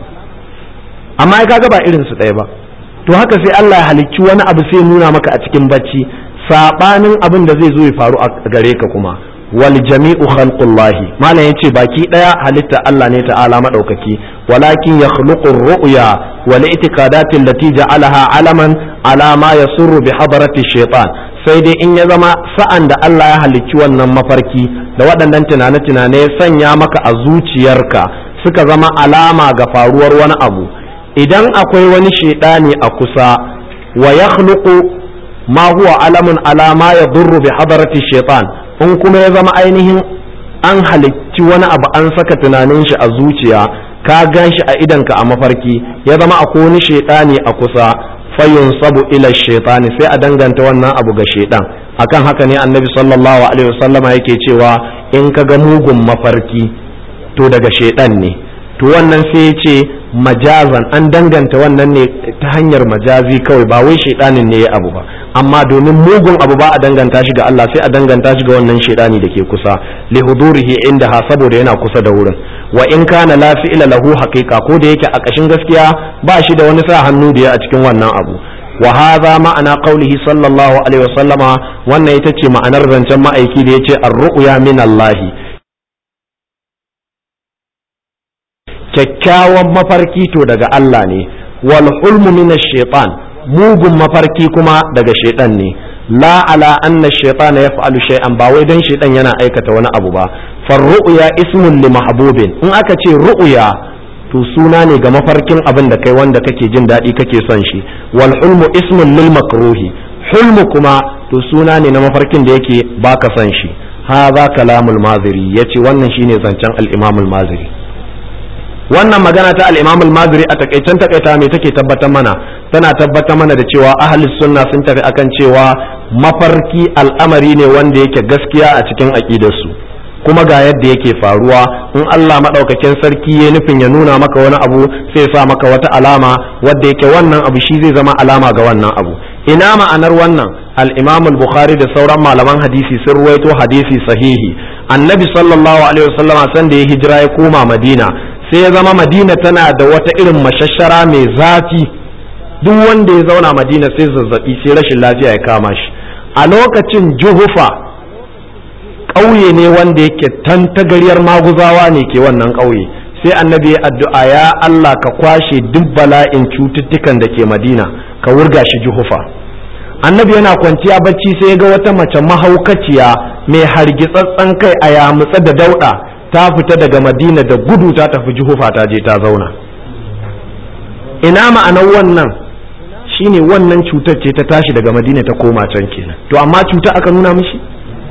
amma kaga ba irin su ɗaya ba to haka sai Allah ya halicci wani abu sai nuna maka a cikin bacci sabanin abin da zai zo ya faru a gare ka kuma wal jami'u khalqullahi malam yace baki daya halitta Allah ne ta'ala madaukaki walakin yakhluqu ar-ru'ya wal i'tiqadati allati ja'alaha alaman ala ma yasurru bi hadarati shaytan sai dai in ya zama sa'an da Allah ya halicci wannan mafarki da waɗannan tunane-tunane ya sanya maka a zuciyarka suka zama alama ga faruwar wani abu idan akwai wani shaidani a kusa wa yakhluqu ma huwa alamun ala ma yadurru bi hadarati shaytan in kuma ya zama ainihin an halicci wani abu an saka tunanin shi a zuciya ka gan shi a idanka a mafarki ya zama akwai wani shaidani a kusa fayun sabu ila shaitani sai a danganta wannan abu ga shaidan akan haka ne annabi sallallahu alaihi wasallama yake cewa in ka ga mugun mafarki to daga shaidan ne to wannan sai ya ce majazan an danganta wannan ne ta hanyar majazi kawai ba wai shaidanin ne ya abu ba amma domin mugun abu ba a danganta shi ga Allah sai a danganta shi ga wannan shaidani da ke kusa li hudurihi inda ha saboda yana kusa da wurin wa in kana la fi'la lahu haqiqa ko da yake a kashin gaskiya ba shi da wani sa hannu da ya a cikin wannan abu wa hadha ma'ana qawlihi sallallahu alaihi wasallama wannan ita ce ma'anar zancen ma'aiki da yace ar-ru'ya min Allah kyakkyawan mafarki to daga Allah ne wal hulmu min ash-shaytan mugun mafarki kuma daga shaytan ne la ala anna ash-shaytan yaf'alu shay'an ba wai dan shaytan yana aikata wani abu ba far ru'ya ismun li mahbubin in aka ce ru'ya to suna ne ga mafarkin abin da kai wanda kake jin daɗi kake son shi wal hulmu ismun lil makruhi hulmu kuma to suna ne na mafarkin da yake baka son shi hadha kalamul maziri yace wannan shine zancen al-imam al-maziri wannan magana ta al-imam al-maziri a takaicen takaita me take tabbatar mana tana tabbatar mana da cewa ahlus sunna sun tafi akan cewa mafarki al'amari ne wanda yake gaskiya a cikin aqidarsu kuma ga yadda yake faruwa in Allah maɗaukakin sarki ya nufin ya nuna maka wani abu sai sa maka wata alama wadda yake wannan abu shi zai zama alama ga wannan abu ina ma'anar wannan al-Imam al-Bukhari da sauran malaman hadisi sun ruwaito hadisi sahihi annabi sallallahu alaihi wasallama san da ya hijira ya koma Madina sai ya zama Madina tana da wata irin mashashara mai zafi duk wanda ya zauna Madina sai zazzabi sai rashin lafiya ya kama shi a lokacin Juhufa ƙauye ne wanda yake tantagaryar maguzawa ne ke wannan ƙauye sai annabi ya addu'a ya Allah ka kwashe duk bala'in cututtukan da ke madina ka wurga shi juhufa annabi yana kwanciya bacci sai ya ga wata mace mahaukaciya mai hargitsatsen kai a yamutsa da dauɗa ta fita daga madina da gudu ta tafi juhufa ta je ta zauna ina ma'anar wannan shine wannan cutar ce ta tashi daga madina ta koma can kenan to amma cuta aka nuna mishi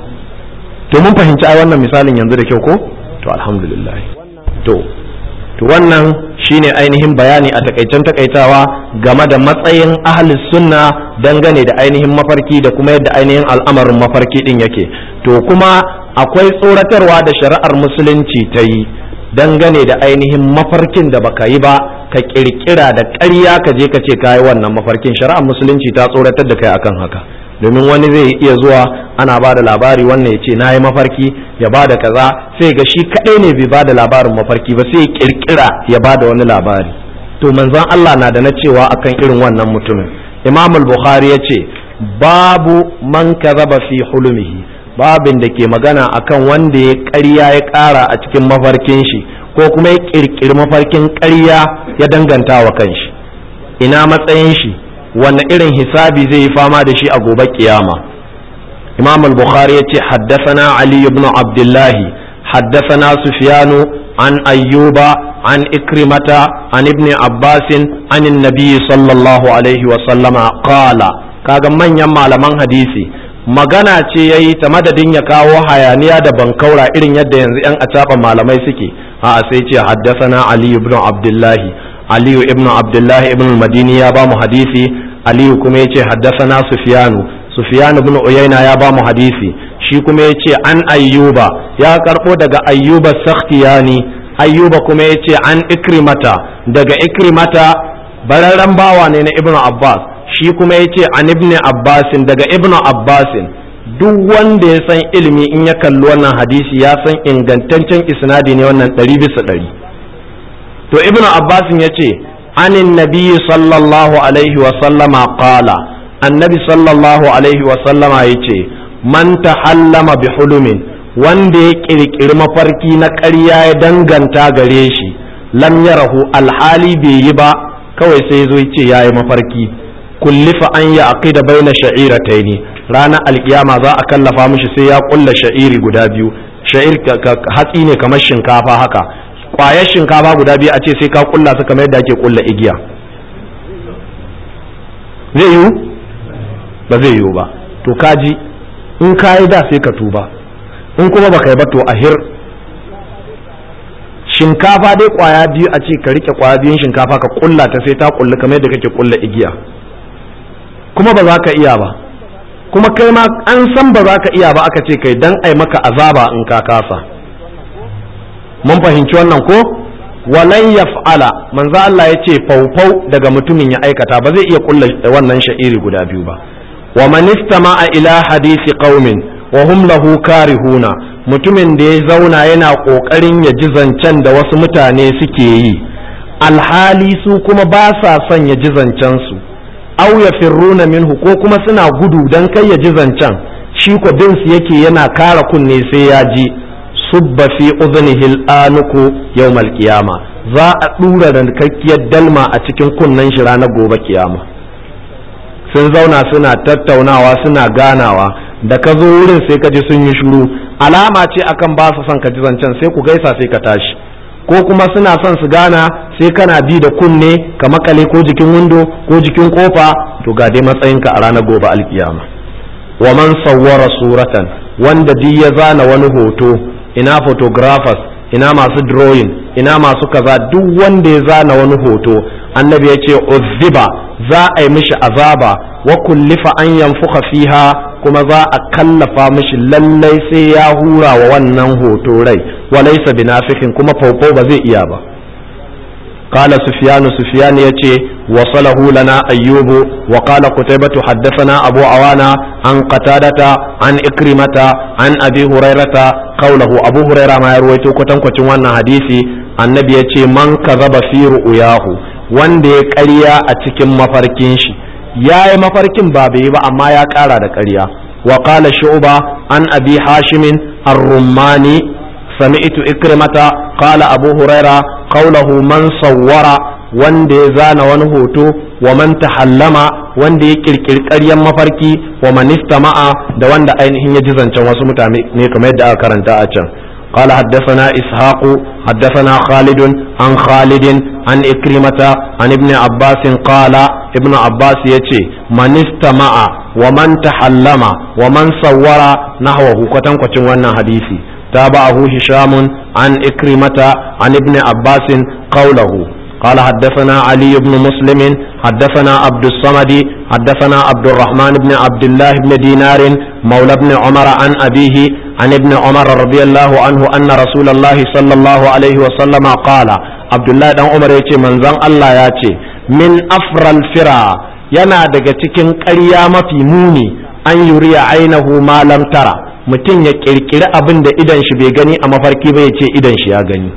to mun fahimci ai wannan misalin yanzu da kyau ko to alhamdulillah to to wannan shine ainihin bayani a takaicen takaitawa game da matsayin ahlus sunna dangane da ainihin mafarki da kuma yadda ainihin al'amarin mafarki din yake to kuma akwai tsoratarwa da shari'ar musulunci ta yi dangane da ainihin mafarkin da baka yi ba ka kirkira da ƙarya ka je ka ce ka yi wannan mafarkin shari'ar musulunci ta tsoratar da kai akan haka domin wani zai iya zuwa ana ba da labari wannan ya ce na yi mafarki ya ba da kaza sai ga shi kaɗai ne bai ba da labarin mafarki ba sai ya kirkira ya ba da wani labari to manzon Allah na da na cewa akan irin wannan mutumin imam al-bukhari ya ce babu man kazaba fi hulumihi babin da ke magana akan wanda ya ƙarya ya ƙara a cikin mafarkin shi ko kuma ya kirkiri mafarkin ƙarya ya danganta wa kanshi ina matsayin shi wanne irin hisabi zai yi fama da shi a gobe kiyama imam al-bukhari ya ce haddasana ali ibn abdullahi haddasana sufyanu an ayyuba an ikrimata an ibn abbasin an nabi sallallahu alaihi wa sallama qala kaga manyan malaman hadisi magana ce yayi ta madadin ya kawo hayaniya da bankaura irin yadda yanzu yan acaba malamai suke a sai ce haddasana ali ibn abdullahi aliyu ibn abdullahi ibn madini ya ba mu hadisi aliyu kuma yace haddasana sufyanu sufyan ibn uyayna ya ba mu hadisi shi kuma yace an ayyuba ya karbo daga ayyuba sakhtiyani ayyuba kuma yace an ikrimata daga ikrimata bararren bawa ne na ibn abbas shi kuma yace an ibn abbasin daga ibn abbasin duk wanda ya san ilimi in ya kalli wannan hadisi ya san ingantaccen isnadi ne wannan ɗari bisa ɗari to ibn abbasin ya ce anin nabi sallallahu alaihi wasallama qala annabi sallallahu alaihi wasallama ya ce man tahallama bi hulumin wanda ya kirkiri mafarki na ƙarya ya danganta gare shi lam yarahu alhali bai yi ba kawai sai zo ce ya yi mafarki kullifa an ya aqida baina sha'irataini ranar alkiyama za a kallafa mishi sai ya kulla sha'iri guda biyu sha'ir hatsi ne kamar shinkafa haka kwayar shinkafa guda biyu a ce sai ka kulla su kamar yadda ake kulla igiya zai yiwu ba zai yiwu ba to kaji in ka yi da sai ka tuba in kuma baka yi ba to ahir shinkafa dai kwaya biyu a ce ka rike kwaya biyun shinkafa ka kulla ta sai ta kulli kamar yadda kake kulla igiya kuma ba za ka iya ba kuma kai ma an san ba za ka iya ba aka ce kai dan ai maka azaba in ka kasa mun fahimci wannan ko walan yaf'ala manzo Allah ya ce faufau daga mutumin ya aikata ba zai iya kulla wannan sha'iri guda biyu ba wa man istama'a ila hadisi qaumin wa hum lahu karihuna mutumin da ya zauna yana kokarin ya ji zancen da wasu mutane suke yi alhali su kuma ba sa son ya ji zancen su aw yafirruna minhu ko kuma suna gudu dan kai ya ji zancen shi ko bin su yake yana kara kunne sai ya ji subba fi udhnihi al-anuku yawmal qiyama za a dura da kakkiyar dalma a cikin kunnen shi ranar gobe kiyama sun zauna suna tattaunawa suna ganawa da ka zo wurin sai ka ji sun yi shiru alama ce akan ba su son ka ji zancen sai ku gaisa sai ka tashi ko kuma suna son su gana sai kana bi da kunne ka makale ko jikin windo ko jikin kofa to ga dai matsayinka a ranar gobe alkiyama wa man sawwara suratan wanda duk ya zana wani hoto ina photographers ina masu drawing ina masu kaza duk wanda ya zana wani hoto annabi ya ce uzziba za a yi mishi azaba wa kullifa an yanfuka fiha kuma za a kallafa mishi lallai sai ya hura wa wannan hoto rai wa laysa binafikin kuma faufau ba zai iya ba قال سفيان سفيان يتي وصله لنا أيوب وقال قتيبة حدثنا أبو عوانا عن قتادة عن إكرمة عن أبي هريرة قوله أبو هريرة ما يرويتو كتن كتن حديثي النبي يتي من كذب في رؤياه wanda ya ƙarya a cikin mafarkin shi ya yi mafarkin ba bai yi ba amma ya ƙara da ƙarya wa qala shu'ba an abi hashimin ar-rummani sami'tu ikrimata qala abu huraira qawluhu man sawwara wanda ya zana wani hoto wa man tahallama wanda ya kirkiri ƙaryan mafarki wa man istama'a da wanda ainihin ya ji zancen wasu mutane ne kamar yadda aka karanta a can قال حدثنا إسحاق حدثنا خالد عن خالد عن إكرمة عن ابن عباس قال ابن عباس يتي من استمع ومن تحلم ومن صور نحوه كتن كتن وانا حديثي تابعه هشام عن إكرمة عن ابن عباس قوله قال حدثنا علي بن مسلم حدثنا عبد الصمد حدثنا عبد الرحمن بن عبد الله بن دينار مولى بن عمر عن أبيه عن ابن عمر رضي الله عنه أن رسول الله صلى الله عليه وسلم قال عبد الله بن عمر يتي من زن الله يتي من أفر الفرا yana daga cikin ƙarya mafi muni an yuriya ainihu ma lam tara mutum ya ƙirƙiri abin da idan shi bai gani a mafarki ba ya ce idan shi ya gani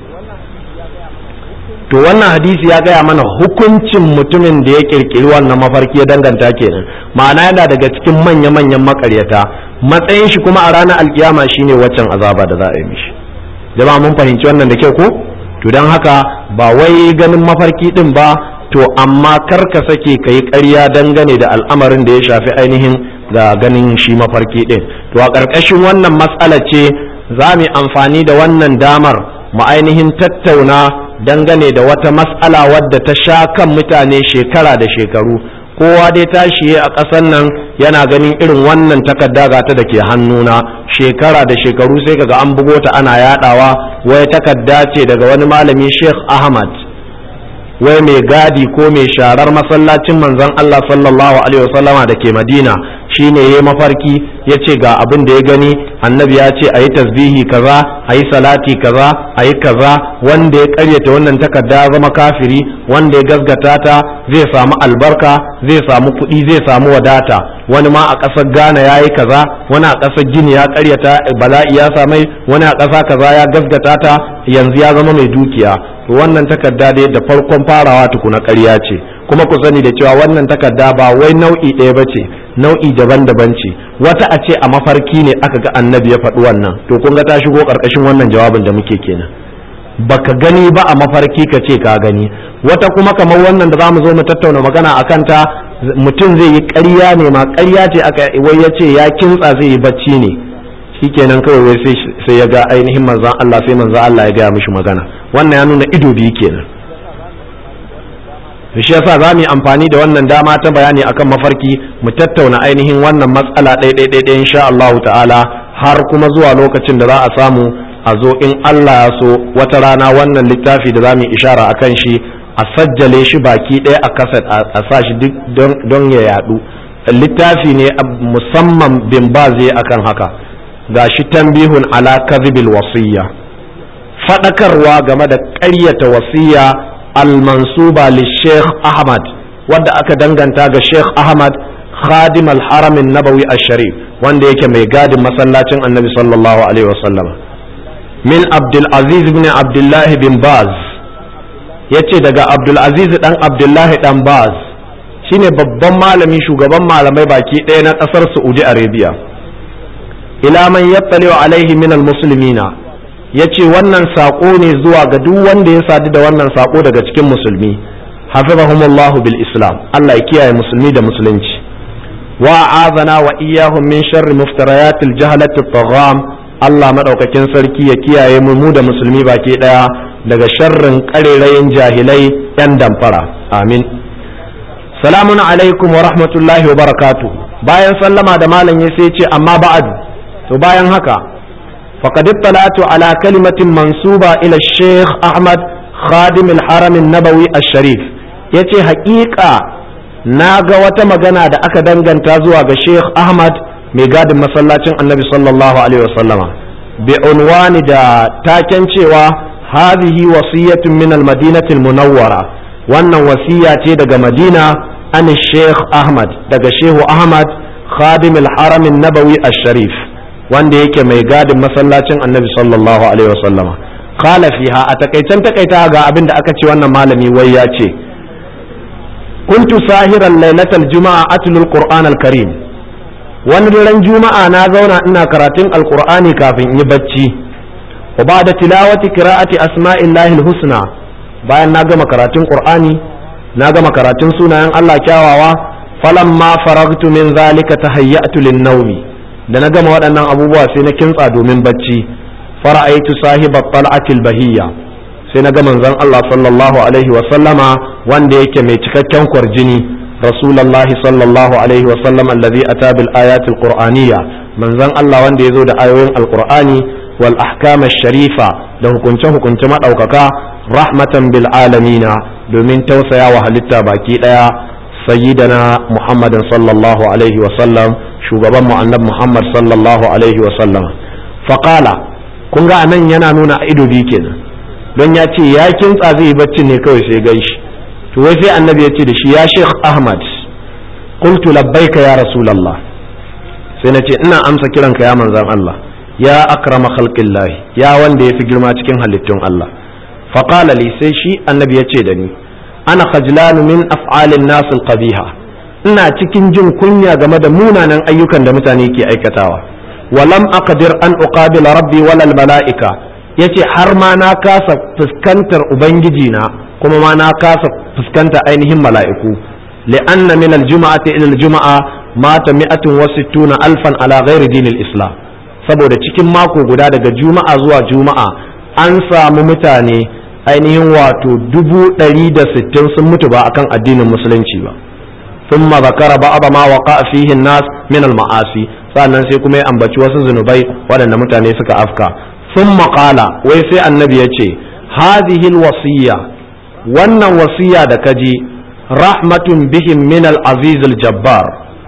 to wannan hadisi ya gaya mana hukuncin mutumin da ya kirkiri wannan mafarki ya danganta kenan ma'ana yana daga cikin manya-manyan makaryata matsayin shi kuma a ranar alkiyama shine waccan azaba da za a yi mishi jama'a mun fahimci wannan da kyau ko to don haka ba wai ganin mafarki din ba to amma kar ka sake ka yi ƙarya dangane da al'amarin da ya shafi ainihin ga ganin shi mafarki din to a ƙarƙashin wannan matsala ce za mu amfani da wannan damar mu ainihin tattauna dangane da wata matsala wadda ta sha kan mutane shekara da shekaru kowa dai tashi a ƙasar nan yana ganin irin wannan takarda gata da ke hannuna shekara da shekaru sai kaga an bugo ta ana yadawa wai takarda ce daga wani malami Sheikh Ahmad wai mai gadi ko mai sharar masallacin manzon Allah sallallahu alaihi wasallama da ke Madina shine yayi mafarki ya ce ga abin da ya gani annabi ya ce a yi tasbihi kaza a yi salati kaza a yi kaza wanda ya karyata wannan takarda ya zama kafiri wanda ya gasgata ta zai samu albarka zai samu kuɗi zai samu wadata wani ma a ƙasar ghana ya yi kaza wani a ƙasar gini ya karyata bala'i ya samai wani a ƙasa kaza ya gasgata ta yanzu ya zama mai dukiya to wannan takarda dai da farkon farawa tukuna ƙarya ce kuma ku sani da cewa wannan takarda ba wai nau'i ɗaya ba ce nau'i daban-daban ce wata a ce a mafarki ne aka ga annabi ya faɗi wannan to kun ga ta shigo ƙarƙashin wannan jawabin da muke kenan baka gani ba a mafarki ka ce ka gani wata kuma kamar wannan da za mu zo mu tattauna magana a kanta mutum zai yi ƙarya ne ma ƙarya ce aka wai ya ce ya kintsa zai yi bacci ne shikenan kawai wai sai ya ga ainihin manzan Allah sai manzan Allah ya gaya mishi magana wannan ya nuna ido biyu kenan shi yasa za mu yi amfani da wannan dama ta bayani akan mafarki mu tattauna ainihin wannan matsala ɗaya insha Allah ta'ala har kuma zuwa lokacin da za a samu a zo in Allah ya so wata rana wannan littafi da za mu yi ishara a kan shi a sajjale shi baki ɗaya a kaset a sa shi don ya yadu littafi ne musamman bin baze akan haka ga shi tambihun ala kadhibil wasiyya faɗakarwa game da ƙaryata wasiyya al-mansuba li Sheikh Ahmad wadda aka danganta ga Sheikh Ahmad khadim al-haram nabawi al-sharif wanda yake mai gadin masallacin annabi sallallahu alaihi wasallam min abdul aziz ibn abdullahi bin baz yace daga abdul aziz dan abdullahi dan baz shine babban malami shugaban malamai baki ɗaya na ƙasar saudi arabia ila man yattali'u alaihi min almuslimina yace wannan sako ne zuwa ga duk wanda ya sadu da wannan sako daga cikin musulmi hafizahumullahu bil islam Allah ya kiyaye musulmi da musulunci wa azana wa iyyahum min sharri muftariyatil jahalati tagham Allah madaukakin sarki ya kiyaye mu mu da musulmi baki daya daga sharrin karerayin jahilai yan damfara amin salamun alaikum wa rahmatullahi wa barakatuh bayan sallama da malam ya sai ce amma ba'adu to bayan haka faqad ittala'tu ala kalimatin mansuba ila Sheikh Ahmad khadim al-haram an-nabawi ash-sharif yace haƙiƙa na ga wata magana da aka danganta zuwa ga Sheikh Ahmad mai gadin masallacin Annabi sallallahu alaihi wasallama bi unwani da taken cewa hadhihi wasiyatun min al-madinati al-munawwara wannan wasiya ce daga Madina an Sheikh Ahmad daga Shehu Ahmad khadim al-haram an-nabawi ash-sharif wanda yake mai gadin masallacin annabi sallallahu alaihi wasallama qala fiha a takaicen takaita ga abin da aka ce wannan malami wai ya ce kuntu sahiran lailatal juma'a atlul qur'an al-karim wani daren juma'a na zauna ina karatun alqur'ani kafin in yi bacci wa ba'da tilawati qira'ati asma'illahi al-husna bayan na gama karatun qur'ani na gama karatun sunayen Allah kyawawa falamma faragtu min zalika tahayyatu lin-nawmi da na gama waɗannan abubuwa sai na kintsa domin bacci fara'aitu sahibat tal'atil bahiyya sai na ga manzon Allah sallallahu alaihi wa sallama wanda yake mai cikakken kwarjini rasulullahi sallallahu alaihi wa sallam allazi ata bil ayatil qur'aniyya manzon Allah wanda yazo da ayoyin alqur'ani wal ahkam sharifa da hukunce hukunce madaukaka rahmatan bil alamina domin tausaya wa halitta baki daya sayyidana muhammadin sallallahu alaihi wa sallam shugaban mu annabi Muhammad sallallahu alaihi wa sallam faqala kun ga anan yana nuna a ido biyu kenan don ya ce ya kintsa zai yi bacci ne kawai sai gan shi to wai sai annabi ya ce da shi ya Sheikh Ahmad qultu labbaika ya rasulullah sai na ce ina amsa kiranka ya manzon Allah ya akrama khalqillah ya wanda yafi girma cikin halittun Allah faqala li sai shi annabi ya ce da ni ana khajlanu min af'alin nas al-qabiha ina cikin jin kunya game da munanan ayyukan da mutane ke aikatawa walam aqdir an uqabila rabbi walal mala'ika yace har ma na kasa fuskantar ubangiji na kuma ma na kasa fuskanta ainihin mala'iku li'anna min aljuma'ati ila aljuma'a mata mi'atun wa sittuna alfan ala ghairi dinil islam saboda cikin mako guda daga juma'a zuwa juma'a an samu mutane ainihin wato dubu ɗari da sittin sun mutu ba akan addinin musulunci ba ثم ذكر بعض ما وقع فيه الناس من المعاصي sannan sai kuma ya ambaci wasu zunubai waɗanda mutane suka afka sun maƙala wai sai annabi ya ce hadhihi wasiya wannan wasiya da kaji rahmatun bihim min al-aziz al-jabbar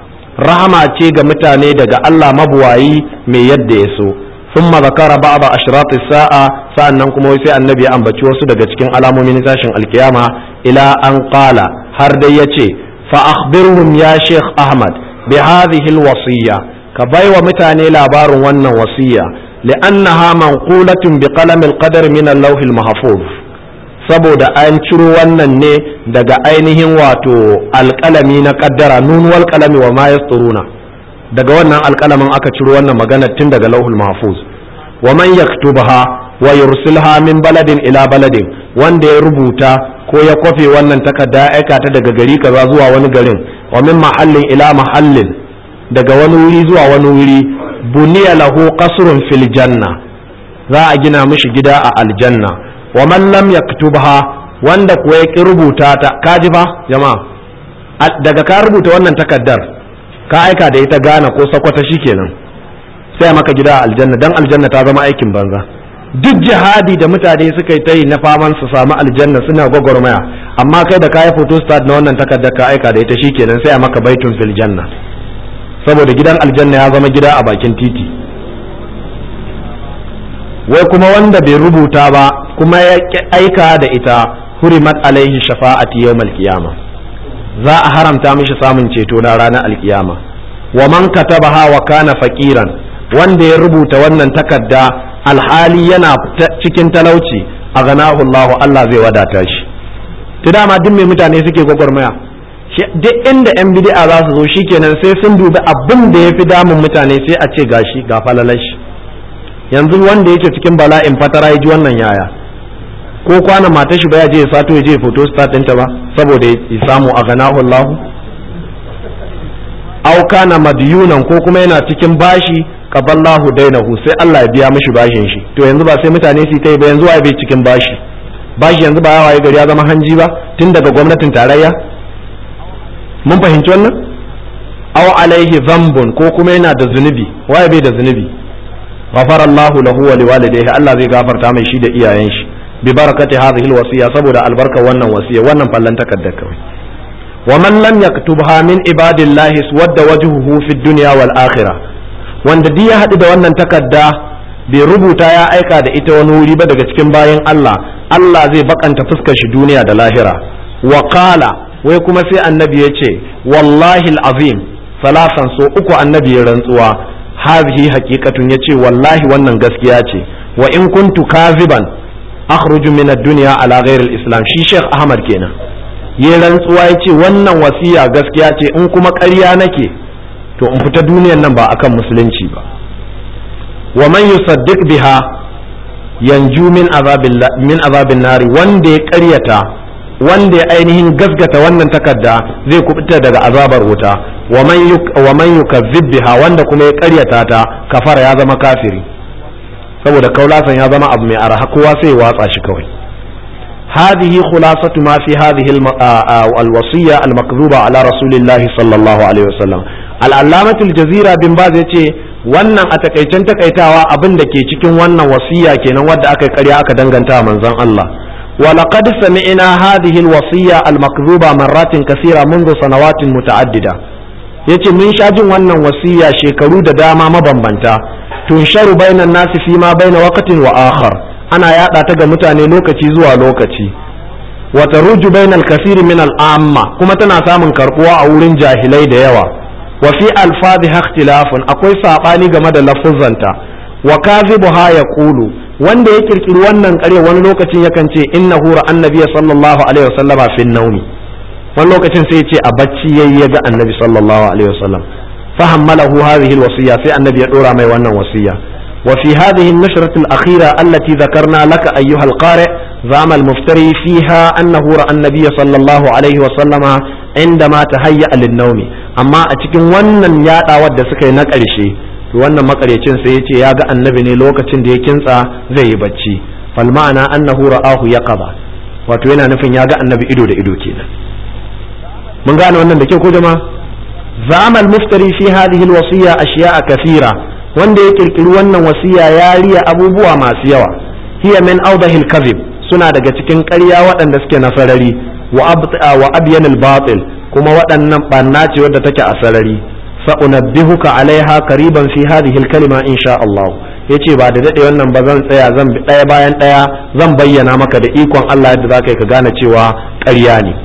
rahama ce ga mutane daga Allah mabuwayi mai yadda ya so ثم ذكر بعض أشراط الساعة سأنن كما sai annabi ya ambaci wasu daga cikin alamomin tashin alkiyama ila an qala har dai yace فأخبرهم يا شيخ أحمد بهذه الوصية كباي ومتاني لابار ون وصية لأنها منقولة بقلم القدر من اللوح المحفوظ saboda an ciro wannan ne daga ainihin wato alƙalami na ƙaddara nun wal qalami wa ma yasturuna daga wannan alƙalamin aka ciro wannan magana tun daga lauhul mahfuz wa man yaktubaha wa yursilha min baladin ila baladin wanda ya rubuta ko ya kwafe wannan takarda ya aika ta daga gari kaza zuwa wani garin wa min mahallin ila mahallin daga wani wuri zuwa wani wuri buniya lahu qasrun fil janna za a gina mishi gida a aljanna wa man lam yaktubha wanda kuwa ya ki rubuta ta kaji fa jama'a daga ka rubuta wannan takardar ka aika da ita gana ko sakwata shikenan sai maka gida a aljanna dan aljanna ta zama aikin banza duk jihadi da mutane suka yi ta yi na faman su samu aljanna suna gwagwarmaya amma kai da kayi photostat na wannan takardar ka aika da ita shikenan sai a maka baitun fil janna saboda gidan aljanna ya zama gida a bakin titi wai kuma wanda bai rubuta ba kuma ya aika da ita hurimat alaihi shafa'ati yawmal qiyama za a haramta mishi samun ceto na ranar alkiyama wa man katabaha wa kana faqiran wanda ya rubuta wannan takarda alhali yana cikin talauci a ganahu Allah Allah zai wadata shi ta dama duk mai mutane suke gwagwarmaya duk inda yan bid'a za su zo shikenan sai sun dubi abin da ya fi damun mutane sai a ce gashi ga falalashi yanzu wanda yake cikin bala'in fatara ya ji wannan yaya ko kwana matar shi baya je ya sato ya je foto start ɗinta ba saboda ya samu a ganahu Allah aw kana madyunan ko kuma yana cikin bashi qaballahu dainahu sai Allah ya biya mishi bashin shi to yanzu ba sai mutane su kai ba yanzu waye bai cikin bashi bashi yanzu ba yawa gari ya zama hanji ba tun daga gwamnatin tarayya mun fahimci wannan aw alaihi zambun ko kuma yana da zunubi waye bai da zunubi ghafara Allahu lahu wa liwalidayhi Allah zai gafarta mai shi da iyayen shi bi barakati hadhihi alwasiya saboda albarkar wannan wasiya wannan fallan takaddar kawai wa man lam yaktubha min ibadillahi wadda wajhuhu fi dunya wal akhirah wanda duk ya haɗu da wannan takarda bai rubuta ya aika da ita wani wuri ba daga cikin bayan Allah Allah zai bakanta fuskar shi duniya da lahira wa qala wai kuma sai annabi ya ce wallahi azim salasan so uku annabi ya rantsuwa hadhihi haqiqatun yace wallahi wannan gaskiya ce wa in kuntu kaziban akhruju min ad-dunya ala ghairi al-islam shi Sheikh Ahmad kenan ya rantsuwa yace wannan wasiya gaskiya ce in kuma ƙarya nake to in fita duniyar nan ba akan musulunci ba wa man yusaddiq biha yanju min azabil min azabin nari wanda ya ƙaryata wanda ya ainihin gasgata wannan takarda zai kubuta daga azabar wuta wa man yukazzib biha wanda kuma ya karyata ta kafara ya zama kafiri saboda kaulasan ya zama abu mai arha kowa sai ya watsa shi kawai هذه خلاصة ما في هذه الوصية المكذوبة على رسول الله صلى الله عليه وسلم العلامة الجزيرة بن باز yace wannan a takaicen takaitawa abin da ke cikin wannan wasiya kenan wadda aka karya aka danganta manzon Allah ولقد سمعنا هذه الوصية المكذوبة مرات كثيرة منذ سنوات متعددة yace mun sha jin wannan wasiya shekaru da dama mabambanta tunsharu bainan nasi fi ma baina waqtin wa akhar ana yada ta ga mutane lokaci zuwa lokaci wa taruju bainal kasiri min al amma kuma tana samun karbuwa a wurin jahilai da yawa wa fi alfadhiha ikhtilafun akwai sabani game da lafuzanta wa kadhibuha yaqulu wanda ya kirkiri wannan kare wani lokacin yakan ce innahu ra annabi sallallahu alaihi wasallama fi naumi wani lokacin sai ya ce a bacci yayi ya ga annabi sallallahu alaihi wasallam fahammalahu hadhihi alwasiya sai annabi ya dora mai wannan wasiya وفي هذه النشرة الأخيرة التي ذكرنا لك أيها القارئ زعم المفتري فيها أنه رأى النبي صلى الله عليه وسلم عندما تهيأ للنوم أما أتكن ونن يادا ود سكي نقرشي wannan makaryacin sai ya ce ya ga annabi ne lokacin da ya kintsa zai yi bacci fal ma'ana annahu ra'ahu yaqaba wato yana nufin ya ga annabi ido da ido kenan mun gane wannan da kyau ko jama'a zama al-muftari fi hadhihi al-wasiya ashiya'a kathira wanda ya kirkiri wannan wasiya ya riya abubuwa masu yawa hiya min awdahil kadhib suna daga cikin ƙarya waɗanda suke na sarari wa abyan al-batil kuma waɗannan banna ce wadda take a sarari sa'unabbihuka alaiha qariban fi hadhihi al-kalima insha Allah yace ba da dade wannan ba zan tsaya zan bi ɗaya bayan ɗaya zan bayyana maka da ikon Allah yadda zaka yi ka gane cewa ƙarya ne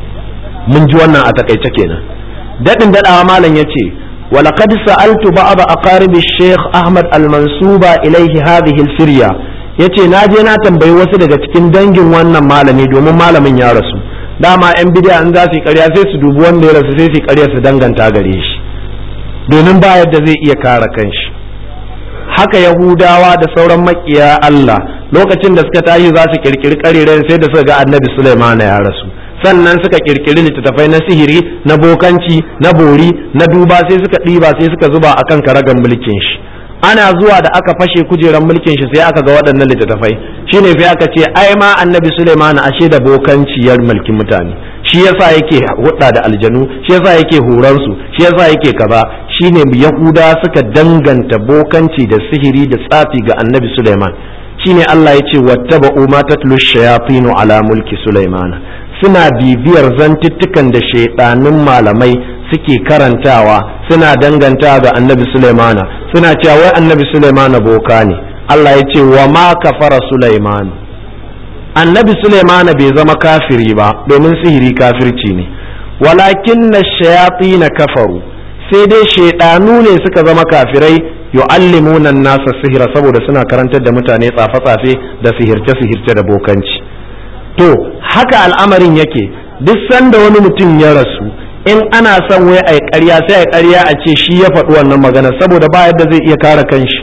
mun ji wannan a takaice kenan dadin dadawa malam yace ولقد سألت بعض أقارب الشيخ أحمد المنسوبة إليه هذه الفرية yace na je na tambayi wasu daga cikin dangin wannan malami domin malamin ya rasu dama yan bidiya in za su yi ƙarya sai su dubi wanda ya rasu sai su yi ƙarya su danganta gare shi domin ba yadda zai iya kare kanshi haka yahudawa da sauran makiya Allah lokacin da suka tashi za su kirkiri ƙariren sai da suka ga annabi Sulaiman ya rasu sannan suka kirkiri littattafai na sihiri na bokanci na bori na duba sai suka ɗiba sai suka zuba akan karagan mulkin shi ana zuwa da aka fashe kujeran mulkin shi sai aka ga waɗannan littattafai shine sai aka ce ai ma annabi Sulaiman ashe da bokanci ya mulkin mutane shi yasa yake hudda da aljanu shi yasa yake horan su shi yasa yake kaza shine yahuda suka danganta bokanci da sihiri da tsafi ga annabi Sulaiman shine Allah ya ce wattaba'u ma tatlu shayatinu ala mulki Sulaiman suna bibiyar zantuttukan da shaidanun malamai suke karantawa suna danganta ga annabi Sulaimana suna cewa wai annabi Sulaimana boka ne Allah ya ce wa ma kafara Sulaiman annabi Sulaimana bai zama kafiri ba domin sihiri kafirci ne walakin na shayafi na kafaru sai dai shaidanu ne suka zama kafirai yu'allimuna nasa sihira saboda suna karantar da mutane tsafe-tsafe da sihirce-sihirce da bokanci to haka al'amarin yake duk sanda wani mutum ya rasu in ana son wai ai ƙarya sai ai ƙarya a ce shi ya faɗi wannan magana saboda ba yadda zai iya kare kanshi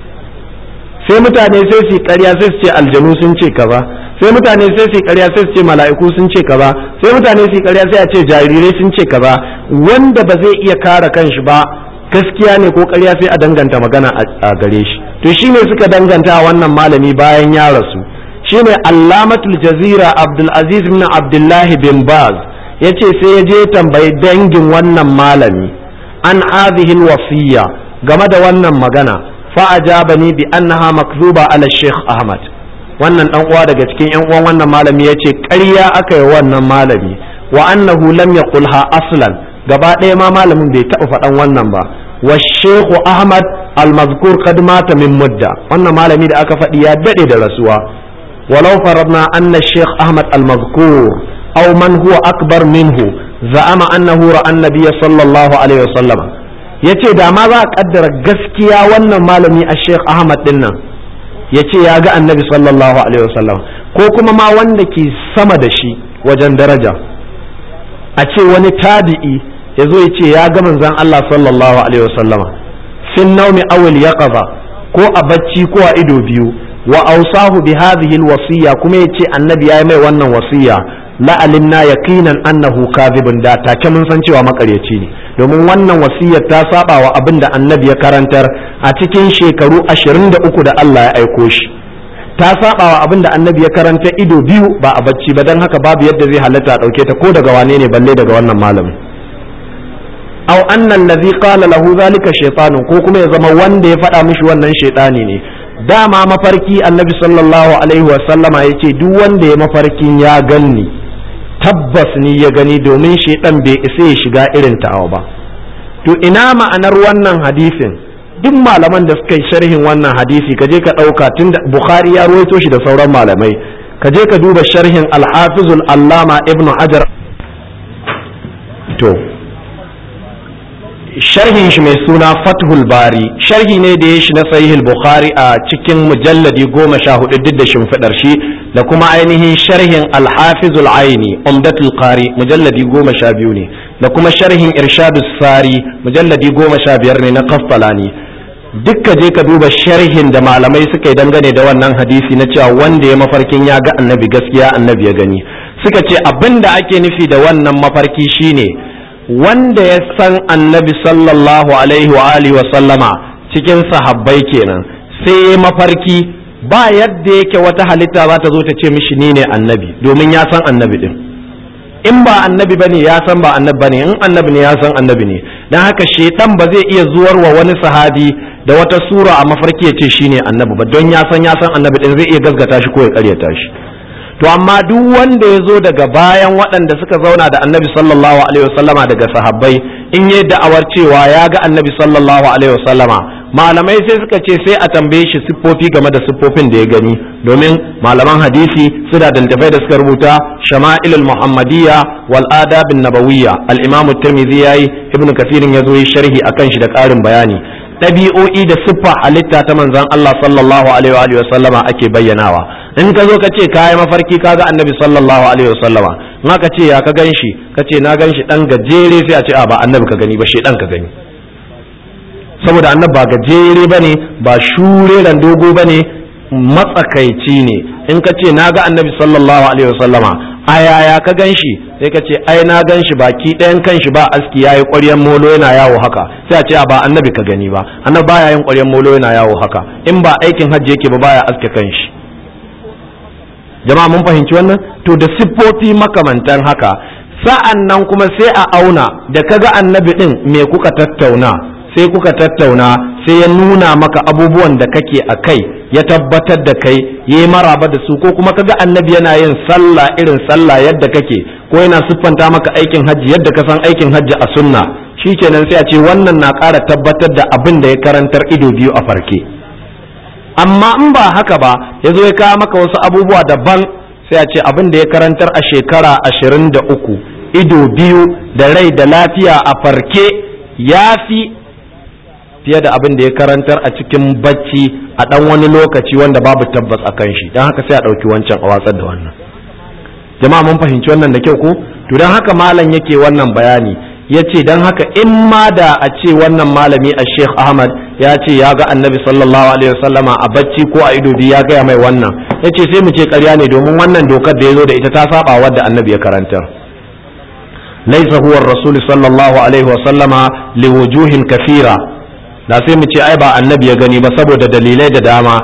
sai mutane sai su ƙarya sai su ce aljanu sun ce kaza sai mutane sai su ƙarya sai su ce mala'iku sun ce kaza sai mutane su ƙarya sai a ce jarirai sun ce kaza wanda ba zai iya kare kanshi ba gaskiya ne ko ƙarya sai a danganta magana a gare shi to shine suka danganta wannan malami bayan ya rasu shine allamatul jazira abdul aziz bin abdullah bin baz yace sai ya je tambayi dangin wannan malami an hadhihi wasiya game da wannan magana fa ajabani bi annaha makzuba ala sheikh ahmad wannan dan uwa daga cikin yan uwan wannan malami yace ƙarya aka yi wannan malami wa annahu lam yaqulha aslan gaba ɗaya ma malamin bai taɓa faɗan wannan ba wa sheikh ahmad al-mazkur qad mata min mudda wannan malami da aka faɗi ya daɗe da rasuwa walau faradna anna sheikh ahmad al-mazkur aw man huwa akbar minhu za'ama annahu ra'a an-nabiy sallallahu alaihi wasallam yace da ma za a kaddara gaskiya wannan malami a sheikh ahmad din nan yace ya ga annabi sallallahu alaihi wasallam ko kuma ma wanda ke sama da shi wajen daraja a ce wani tabi'i ya zo ya ce ya ga manzon Allah sallallahu alaihi wasallama fin naumi awil yaqaza ko a bacci ko a ido biyu wa awsahu bi hadhihi alwasiya kuma yace annabi yayi mai wannan wasiya la alimna yaqinan annahu kadhibun da take mun san cewa makaryaci ne domin wannan wasiyar ta saba wa abin da annabi ya karantar a cikin shekaru 23 da Allah ya aiko shi ta saba wa abin da annabi ya karanta ido biyu ba a bacci ba don haka babu yadda zai halatta a dauke ta ko daga wane ne balle daga wannan malamin aw anna allazi qala lahu zalika shaytanun ko kuma ya zama wanda ya faɗa mishi wannan shaytani ne dama mafarki annabi sallallahu alaihi wa sallama yace duk wanda ya mafarkin ya ganni tabbas ni ya gani domin shaytan bai isa ya shiga irin ta'awa ba to ina ma'anar wannan hadisin duk malaman da suka yi sharhin wannan hadisi ka je ka ɗauka tun da bukhari ya ruwaito shi da sauran malamai ka je ka duba sharhin alhafizul allama ibnu hajar to sharhin shi mai suna fathul bari sharhi ne da ya shi na sahihul bukhari a cikin mujalladi goma sha hudu duk da shimfiɗar shi da kuma ainihin sharhin alhafizul aini umdatul qari mujalladi goma sha biyu ne da kuma sharhin irshadus sari mujalladi goma sha biyar ne na kaffalani dukka je ka duba sharhin da malamai suka yi dangane da wannan hadisi na cewa wanda ya mafarkin ya ga annabi gaskiya annabi ya gani suka ce abin da ake nufi da wannan mafarki shine wanda ya san annabi sallallahu alaihi wa alihi wa sallama cikin sahabbai kenan sai ya mafarki ba yadda yake wata halitta za ta zo ta ce mishi ni ne annabi domin ya san annabi din in ba annabi bane ya san ba annabi bane in annabi ne ya san annabi ne dan haka shedan ba zai iya zuwar wa wani sahabi da wata sura a mafarki ya ce shine annabi ba don ya san ya san annabi din zai iya gaskata shi ko ya karyata shi to amma duk wanda ya zo daga bayan waɗanda suka zauna da annabi sallallahu alaihi wasallama daga sahabbai in yi da'awar cewa ya ga annabi sallallahu alaihi wasallama malamai sai suka ce sai a tambaye shi siffofi game da siffofin da ya gani domin malaman hadisi suna da littafai da suka rubuta shama'ilul muhammadiyya wal adabin nabawiyya al-imamu tirmidhi yayi ibnu kasirin ya zo yi sharhi akan shi da ƙarin bayani ɗabi'o'i da siffa halitta ta manzon Allah sallallahu alaihi wa sallama ake bayyanawa in ka zo ka ce ka yi mafarki ka ga annabi sallallahu alaihi wa sallama in ka ce ya ka gan shi ka ce na gan shi ɗan gajere sai a ce a ba annabi ka gani ba shi ɗan ka gani saboda annabi ba gajere ba ne ba shure dogo ba ne matsakaici ne in ka ce na ga annabi sallallahu alaihi wa sallama a yaya ka gan shi sai ka ce ai na gan shi baki ɗayan kan shi ba aski yayi ƙwaryen molo yana yawo haka sai a ce ba annabi ka gani ba annabi baya yin ƙwaryen molo yana yawo haka in ba aikin hajji yake ba baya aske kan shi jama'a mun fahimci wannan to da siffofi makamantan haka sa'an nan kuma sai a auna da kaga annabi din me kuka tattauna sai kuka tattauna sai ya nuna maka abubuwan da kake a kai ya tabbatar da kai ya yi maraba da su ko kuma kaga annabi yana yin sallah irin sallah yadda kake ko yana siffanta maka aikin hajji yadda ka san aikin hajji a sunna shikenan sai a ce wannan na ƙara tabbatar da abin da ya karantar ido biyu a farke amma in ba haka ba ya zo ya kawo maka wasu abubuwa daban sai a ce abin da ya karantar a shekara ashirin da uku ido biyu da rai da lafiya a farke ya fi fiye da abin da ya karantar a cikin bacci a ɗan wani lokaci wanda babu tabbas a kan shi don haka sai a ɗauki wancan a watsar da wannan jama'a mun fahimci wannan da kyau ko to don haka malam yake wannan bayani ya ce don haka in ma da a ce wannan malami a sheikh ahmad ya ce ya ga annabi sallallahu alaihi wasallama a bacci ko a ido biyu ya gaya mai wannan ya ce sai mu ce karya ne domin wannan dokar da ya zo da ita ta saba wadda annabi ya karantar laisa huwa rasul sallallahu alaihi wasallama liwujuhin kafira da sai mu ce ai ba annabi ya gani ba saboda dalilai da dama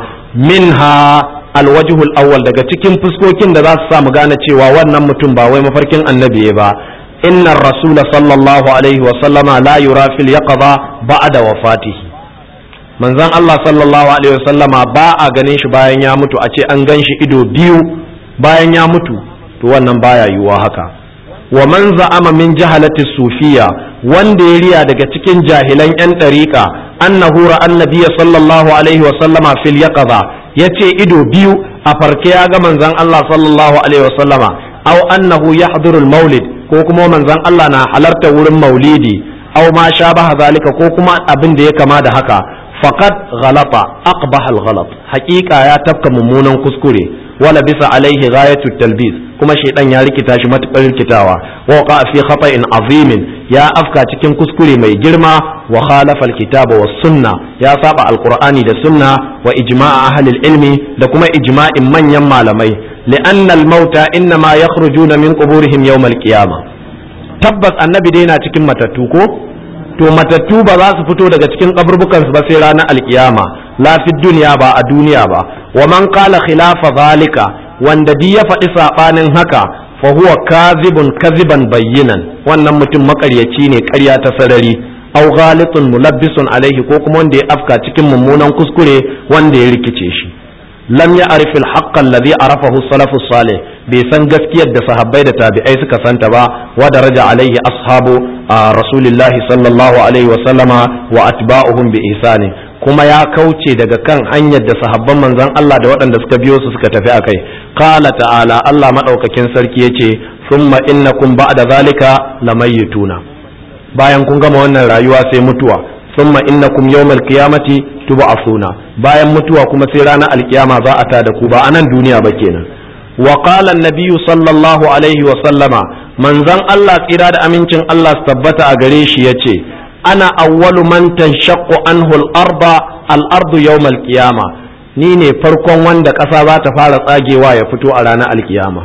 minha alwajhul awwal daga cikin fuskokin da za su sa mu gane cewa wannan mutum ba wai mafarkin annabi ba inna rasul sallallahu alaihi wa sallama la yura fil yaqza ba'da wafatihi manzon Allah sallallahu alaihi wa sallama ba a ganin shi bayan ya mutu a ce an gan shi ido biyu bayan ya mutu to wannan baya yiwuwa haka wa man za'ama min jahalati sufiya wanda ya riya daga cikin jahilan yan dariqa annahu ra annabiyya sallallahu alaihi wa sallama fil yaqza yace ido biyu a farke ya ga manzon Allah sallallahu alaihi wa sallama aw annahu yahduru al maulid ko kuma manzon Allah na halarta wurin maulidi aw ma shabaha zalika ko kuma abin da ya kama da haka faqad ghalata aqbaha al ghalat haqiqa ya tafka mummunan kuskure wala bisa alaihi ghayatu talbis kuma shaidan ya rikita shi matukar rikitawa wa waqa fi khata'in azimin ya afka cikin kuskure mai girma wa khalafa alkitaba was sunna ya saba alqur'ani da sunna wa ijma'a ahli ilmi da kuma ijma'in manyan malamai li'anna al-mauta innama yakhrujuna min quburihim yawm al-qiyamah tabbas annabi dai yana cikin matattu ko to matattu ba za su fito daga cikin kaburbukan su ba sai ranar alkiyama la fi duniya ba a duniya ba wa man qala khilafa zalika wanda di ya faɗi saɓanin haka fa huwa kazibun kaziban bayyinan wannan mutum makaryaci ne ƙarya ta sarari aw ghalitun mulabbisun alaihi ko kuma wanda ya afka cikin mummunan kuskure wanda ya rikice shi lam ya arif al-haqq alladhi arafahu salafu salih bai san gaskiyar da sahabbai da tabi'ai suka santa ba wa daraja alaihi ashabu rasulillahi sallallahu alaihi wa sallama wa atba'uhum bi ihsani kuma ya kauce daga kan hanyar da sahabban manzon Allah da waɗanda suka biyo su suka tafi akai qala ta'ala Allah madaukakin sarki yace thumma innakum ba'da zalika lamayituna bayan kun gama wannan rayuwa sai mutuwa thumma innakum yawmal qiyamati tub'athuna bayan mutuwa kuma sai ranar alkiyama za a tada ku ba a nan duniya ba kenan wa qala an-nabiyyu sallallahu alaihi wa sallama manzon Allah tsira da amincin Allah su tabbata a gare shi yace ana awwalu man tanshaqqu anhu al-arda al-ardu yawm al-qiyama ni ne farkon wanda ƙasa za ta fara tsagewa ya fito a ranar alkiyama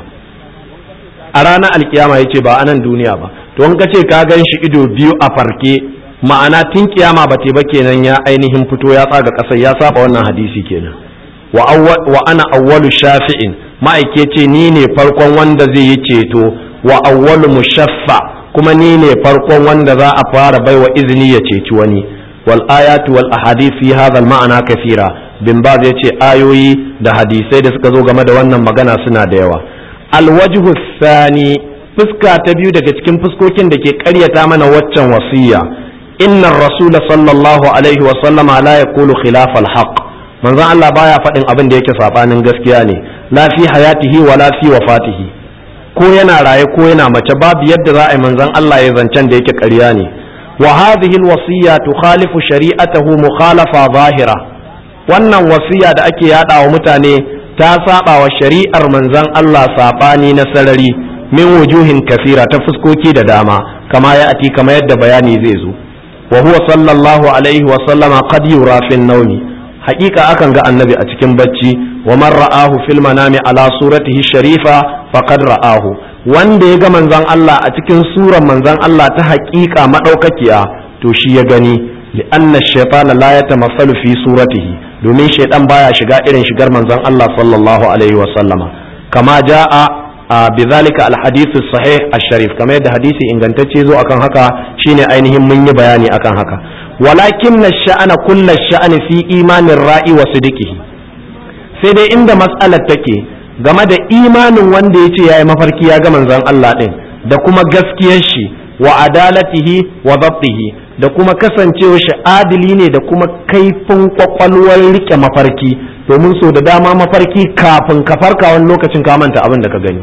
a ranar alkiyama yace ba a nan duniya ba to in ka ce ka gan shi ido biyu a farke ma'ana tun kiyama ba ba kenan ya ainihin fito ya tsaga ƙasar ya saba wannan hadisi kenan wa, wa ana awwalu shafi'in ma'aike ce ni ne farkon wanda zai yi ceto wa awwalu mushaffa kuma ni ne farkon wanda za a fara baiwa izini ya ceci wani wal ayatu wal ahadith fi hadha al ma'ana kathira bin baz yace ayoyi da hadisai da suka zo game da wannan magana suna da yawa al wajhu thani fuska ta biyu daga cikin fuskokin da ke ƙaryata mana waccan wasiya inna rasul sallallahu alaihi wa sallama la yaqulu khilaf al haqq manzon Allah baya faɗin abin da yake sabanin gaskiya ne la fi hayatihi wa la fi wafatihi ko yana raye ko yana mace babu yadda za a yi manzon Allah ya zancen da yake ƙarya ne wa hadhihi alwasiya tukhalifu shari'atahu mukhalafa zahira wannan wasiya da ake yada wa mutane ta saba wa shari'ar manzon Allah sabani na sarari min wujuhin kafira ta fuskoki da dama kama ya ati kama yadda bayani zai zo wa huwa sallallahu alaihi wa sallama qad yura fi nawmi haƙiƙa akan ga annabi a cikin bacci wa man ra'ahu fil manami ala suratihi sharifa faqad ra'ahu wanda ya ga manzon Allah a cikin suran manzon Allah ta haƙiƙa madaukakiya to shi ya gani li'anna shaytana la yatamassalu fi suratihi domin shaytan baya shiga irin shigar manzon Allah sallallahu alaihi wa sallama kama jaa bidhalika alhadith sahih ash-sharif kamar yadda hadisi ingantacce zo akan haka shine ainihin mun yi bayani akan haka walakin sha'ana kulla sha'ani fi imanin ra'i wa sidiqihi sai dai inda mas'alar take game da imanin wanda ya ce ya yi mafarki ya ga manzon Allah ɗin da kuma gaskiyar shi wa adalatihi wa zabtihi da kuma kasancewar shi adili ne da kuma kaifin kwakwalwar rike mafarki domin so da dama mafarki kafin ka farka wani lokacin ka manta abin da ka gani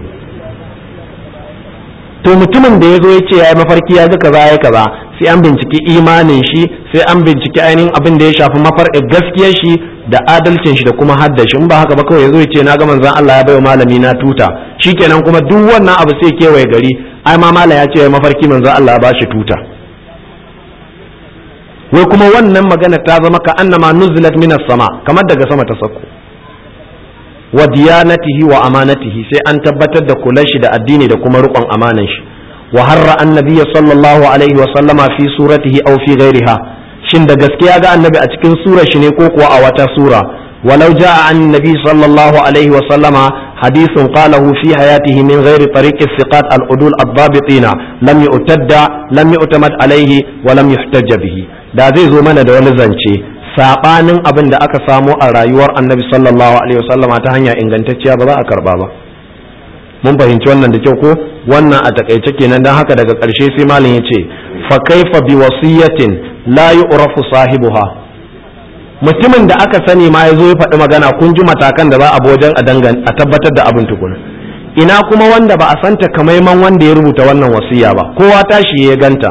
to mutumin da ya zo ya ce ya yi mafarki ya ga kaza ya kaza sai an binciki imanin shi sai an binciki ainihin abin da ya shafi mafar gaskiyar shi da adalcin shi da kuma hadda shi in ba haka ba kawai yazo ya ce na ga manzon Allah ya bayo malami na tuta shikenan kuma duk wannan abu sai kewaye gari ai ma mala ya ce mafarki manzo Allah ba shi tuta wai kuma wannan magana ta zama ka annama nuzilat minas sama kamar daga sama ta sauko wa diyanatihi wa amanatihi sai an tabbatar da kulan shi da addini da kuma riƙon amanan shi wa harra annabi sallallahu alaihi wa sallama fi suratihi aw fi ghairiha shin da gaskiya ga annabi a cikin surar shi ne ko kuwa a wata sura walau jaa an nabi sallallahu alaihi wa sallama hadithun qalahu fi hayatihi min ghairi tariq thiqat al-udul ad-dabitina lam yu'tadda lam yu'tamad alaihi wa lam yuhtajja bihi da zai zo mana da wani zance sabanin abin da aka samo a rayuwar annabi sallallahu alaihi wasallama ta hanya ingantacciya ba za a karba ba mun fahimci wannan da kyau ko wannan a takaice kenan dan haka daga ƙarshe sai malam yace fa kaifa bi wasiyatin la yu'rafu sahibuha mutumin da aka sani ma yazo ya faɗi magana kun ji matakan da za a wajen a dangan a tabbatar da abin tukuna ina kuma wanda ba a santa kamaiman wanda ya rubuta wannan wasiya ba kowa tashi ya ganta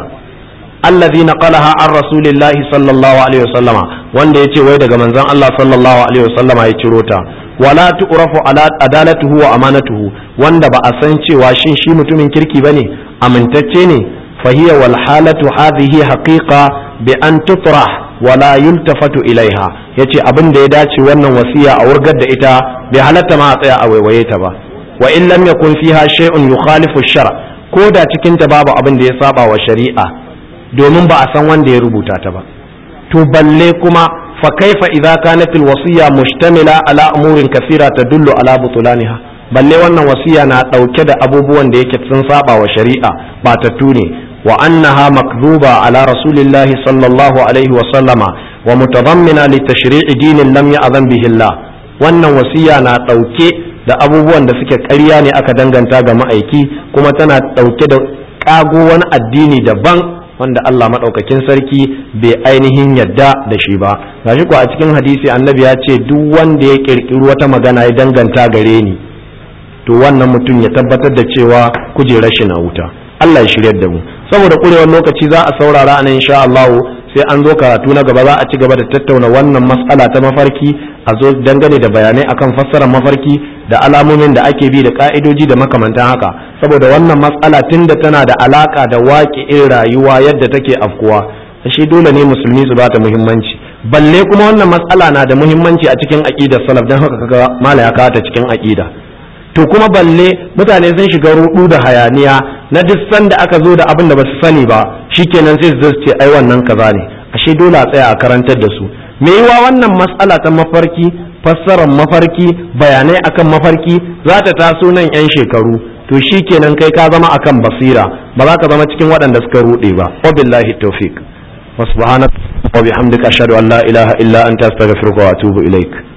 allazi naqalaha an rasulillahi sallallahu alaihi wasallama wanda yace wai daga manzon Allah sallallahu alaihi wasallama ya ciro ta wala tu'rafu ala adalatuhu wa amanatuhu wanda ba a san cewa shin shi mutumin kirki bane amintacce ne fahiya wal halatu hadhihi haqiqa bi an tutrah wala yultafatu ilaiha yace abin da ya dace wannan wasiya a wurgar da ita bai halatta ma a tsaya a waiwaye ta ba wa in lam yakun fiha shay'un yukhalifu shar ko da cikin ta babu abin da ya saba wa shari'a domin ba a san wanda ya rubuta ta ba to balle kuma fa kaifa idza kanat alwasiya mushtamila ala umurin kathira tadullu ala butulaniha balle wannan wasiya na dauke da abubuwan da yake sun saba wa shari'a ba ta ne wa annaha makdhuba ala rasulillahi sallallahu alaihi wa sallama wa mutadammina li tashri'i dinin lam ya'zan bihi Allah wannan wasiya na dauke da abubuwan da suke ƙarya ne aka danganta ga ma'aiki kuma tana dauke da kago wani addini daban wanda Allah maɗaukakin sarki bai ainihin yadda da shi ba gashi ko a cikin hadisi annabi ya ce duk wanda ya ƙirƙiri wata magana ya danganta gare ni to wannan mutum ya tabbatar da cewa kujerar shi na wuta Allah ya shiryar da mu saboda kurewar lokaci za a saurara anan insha Allah sai an zo karatu na gaba za a ci gaba da tattauna wannan mas'ala ta mafarki a zo dangane da bayanai akan fassarar mafarki da alamomin da ake bi da ka'idoji da makamantan haka saboda wannan matsala tunda tana da alaka da waƙi'in rayuwa yadda take afkuwa shi dole ne musulmi su bata muhimmanci balle kuma wannan matsala na da muhimmanci a cikin aqidar salaf dan haka kaga mala ya kawo ta cikin aqida to kuma balle mutane sun shiga rudu da hayaniya na duk sanda aka zo da abin da ba su sani ba shikenan sai su ce ai wannan kaza ne ashe dole a tsaya a karantar da su me yiwa wannan matsala ta mafarki fassarar mafarki bayanai akan mafarki za ta taso nan 'yan shekaru to shi kenan kai ka zama akan basira ba za ka zama cikin waɗanda suka ruɗe ba wabillahi tawfiq wa subhanaka wa bihamdika ashhadu an la ilaha illa anta astaghfiruka wa atubu ilaik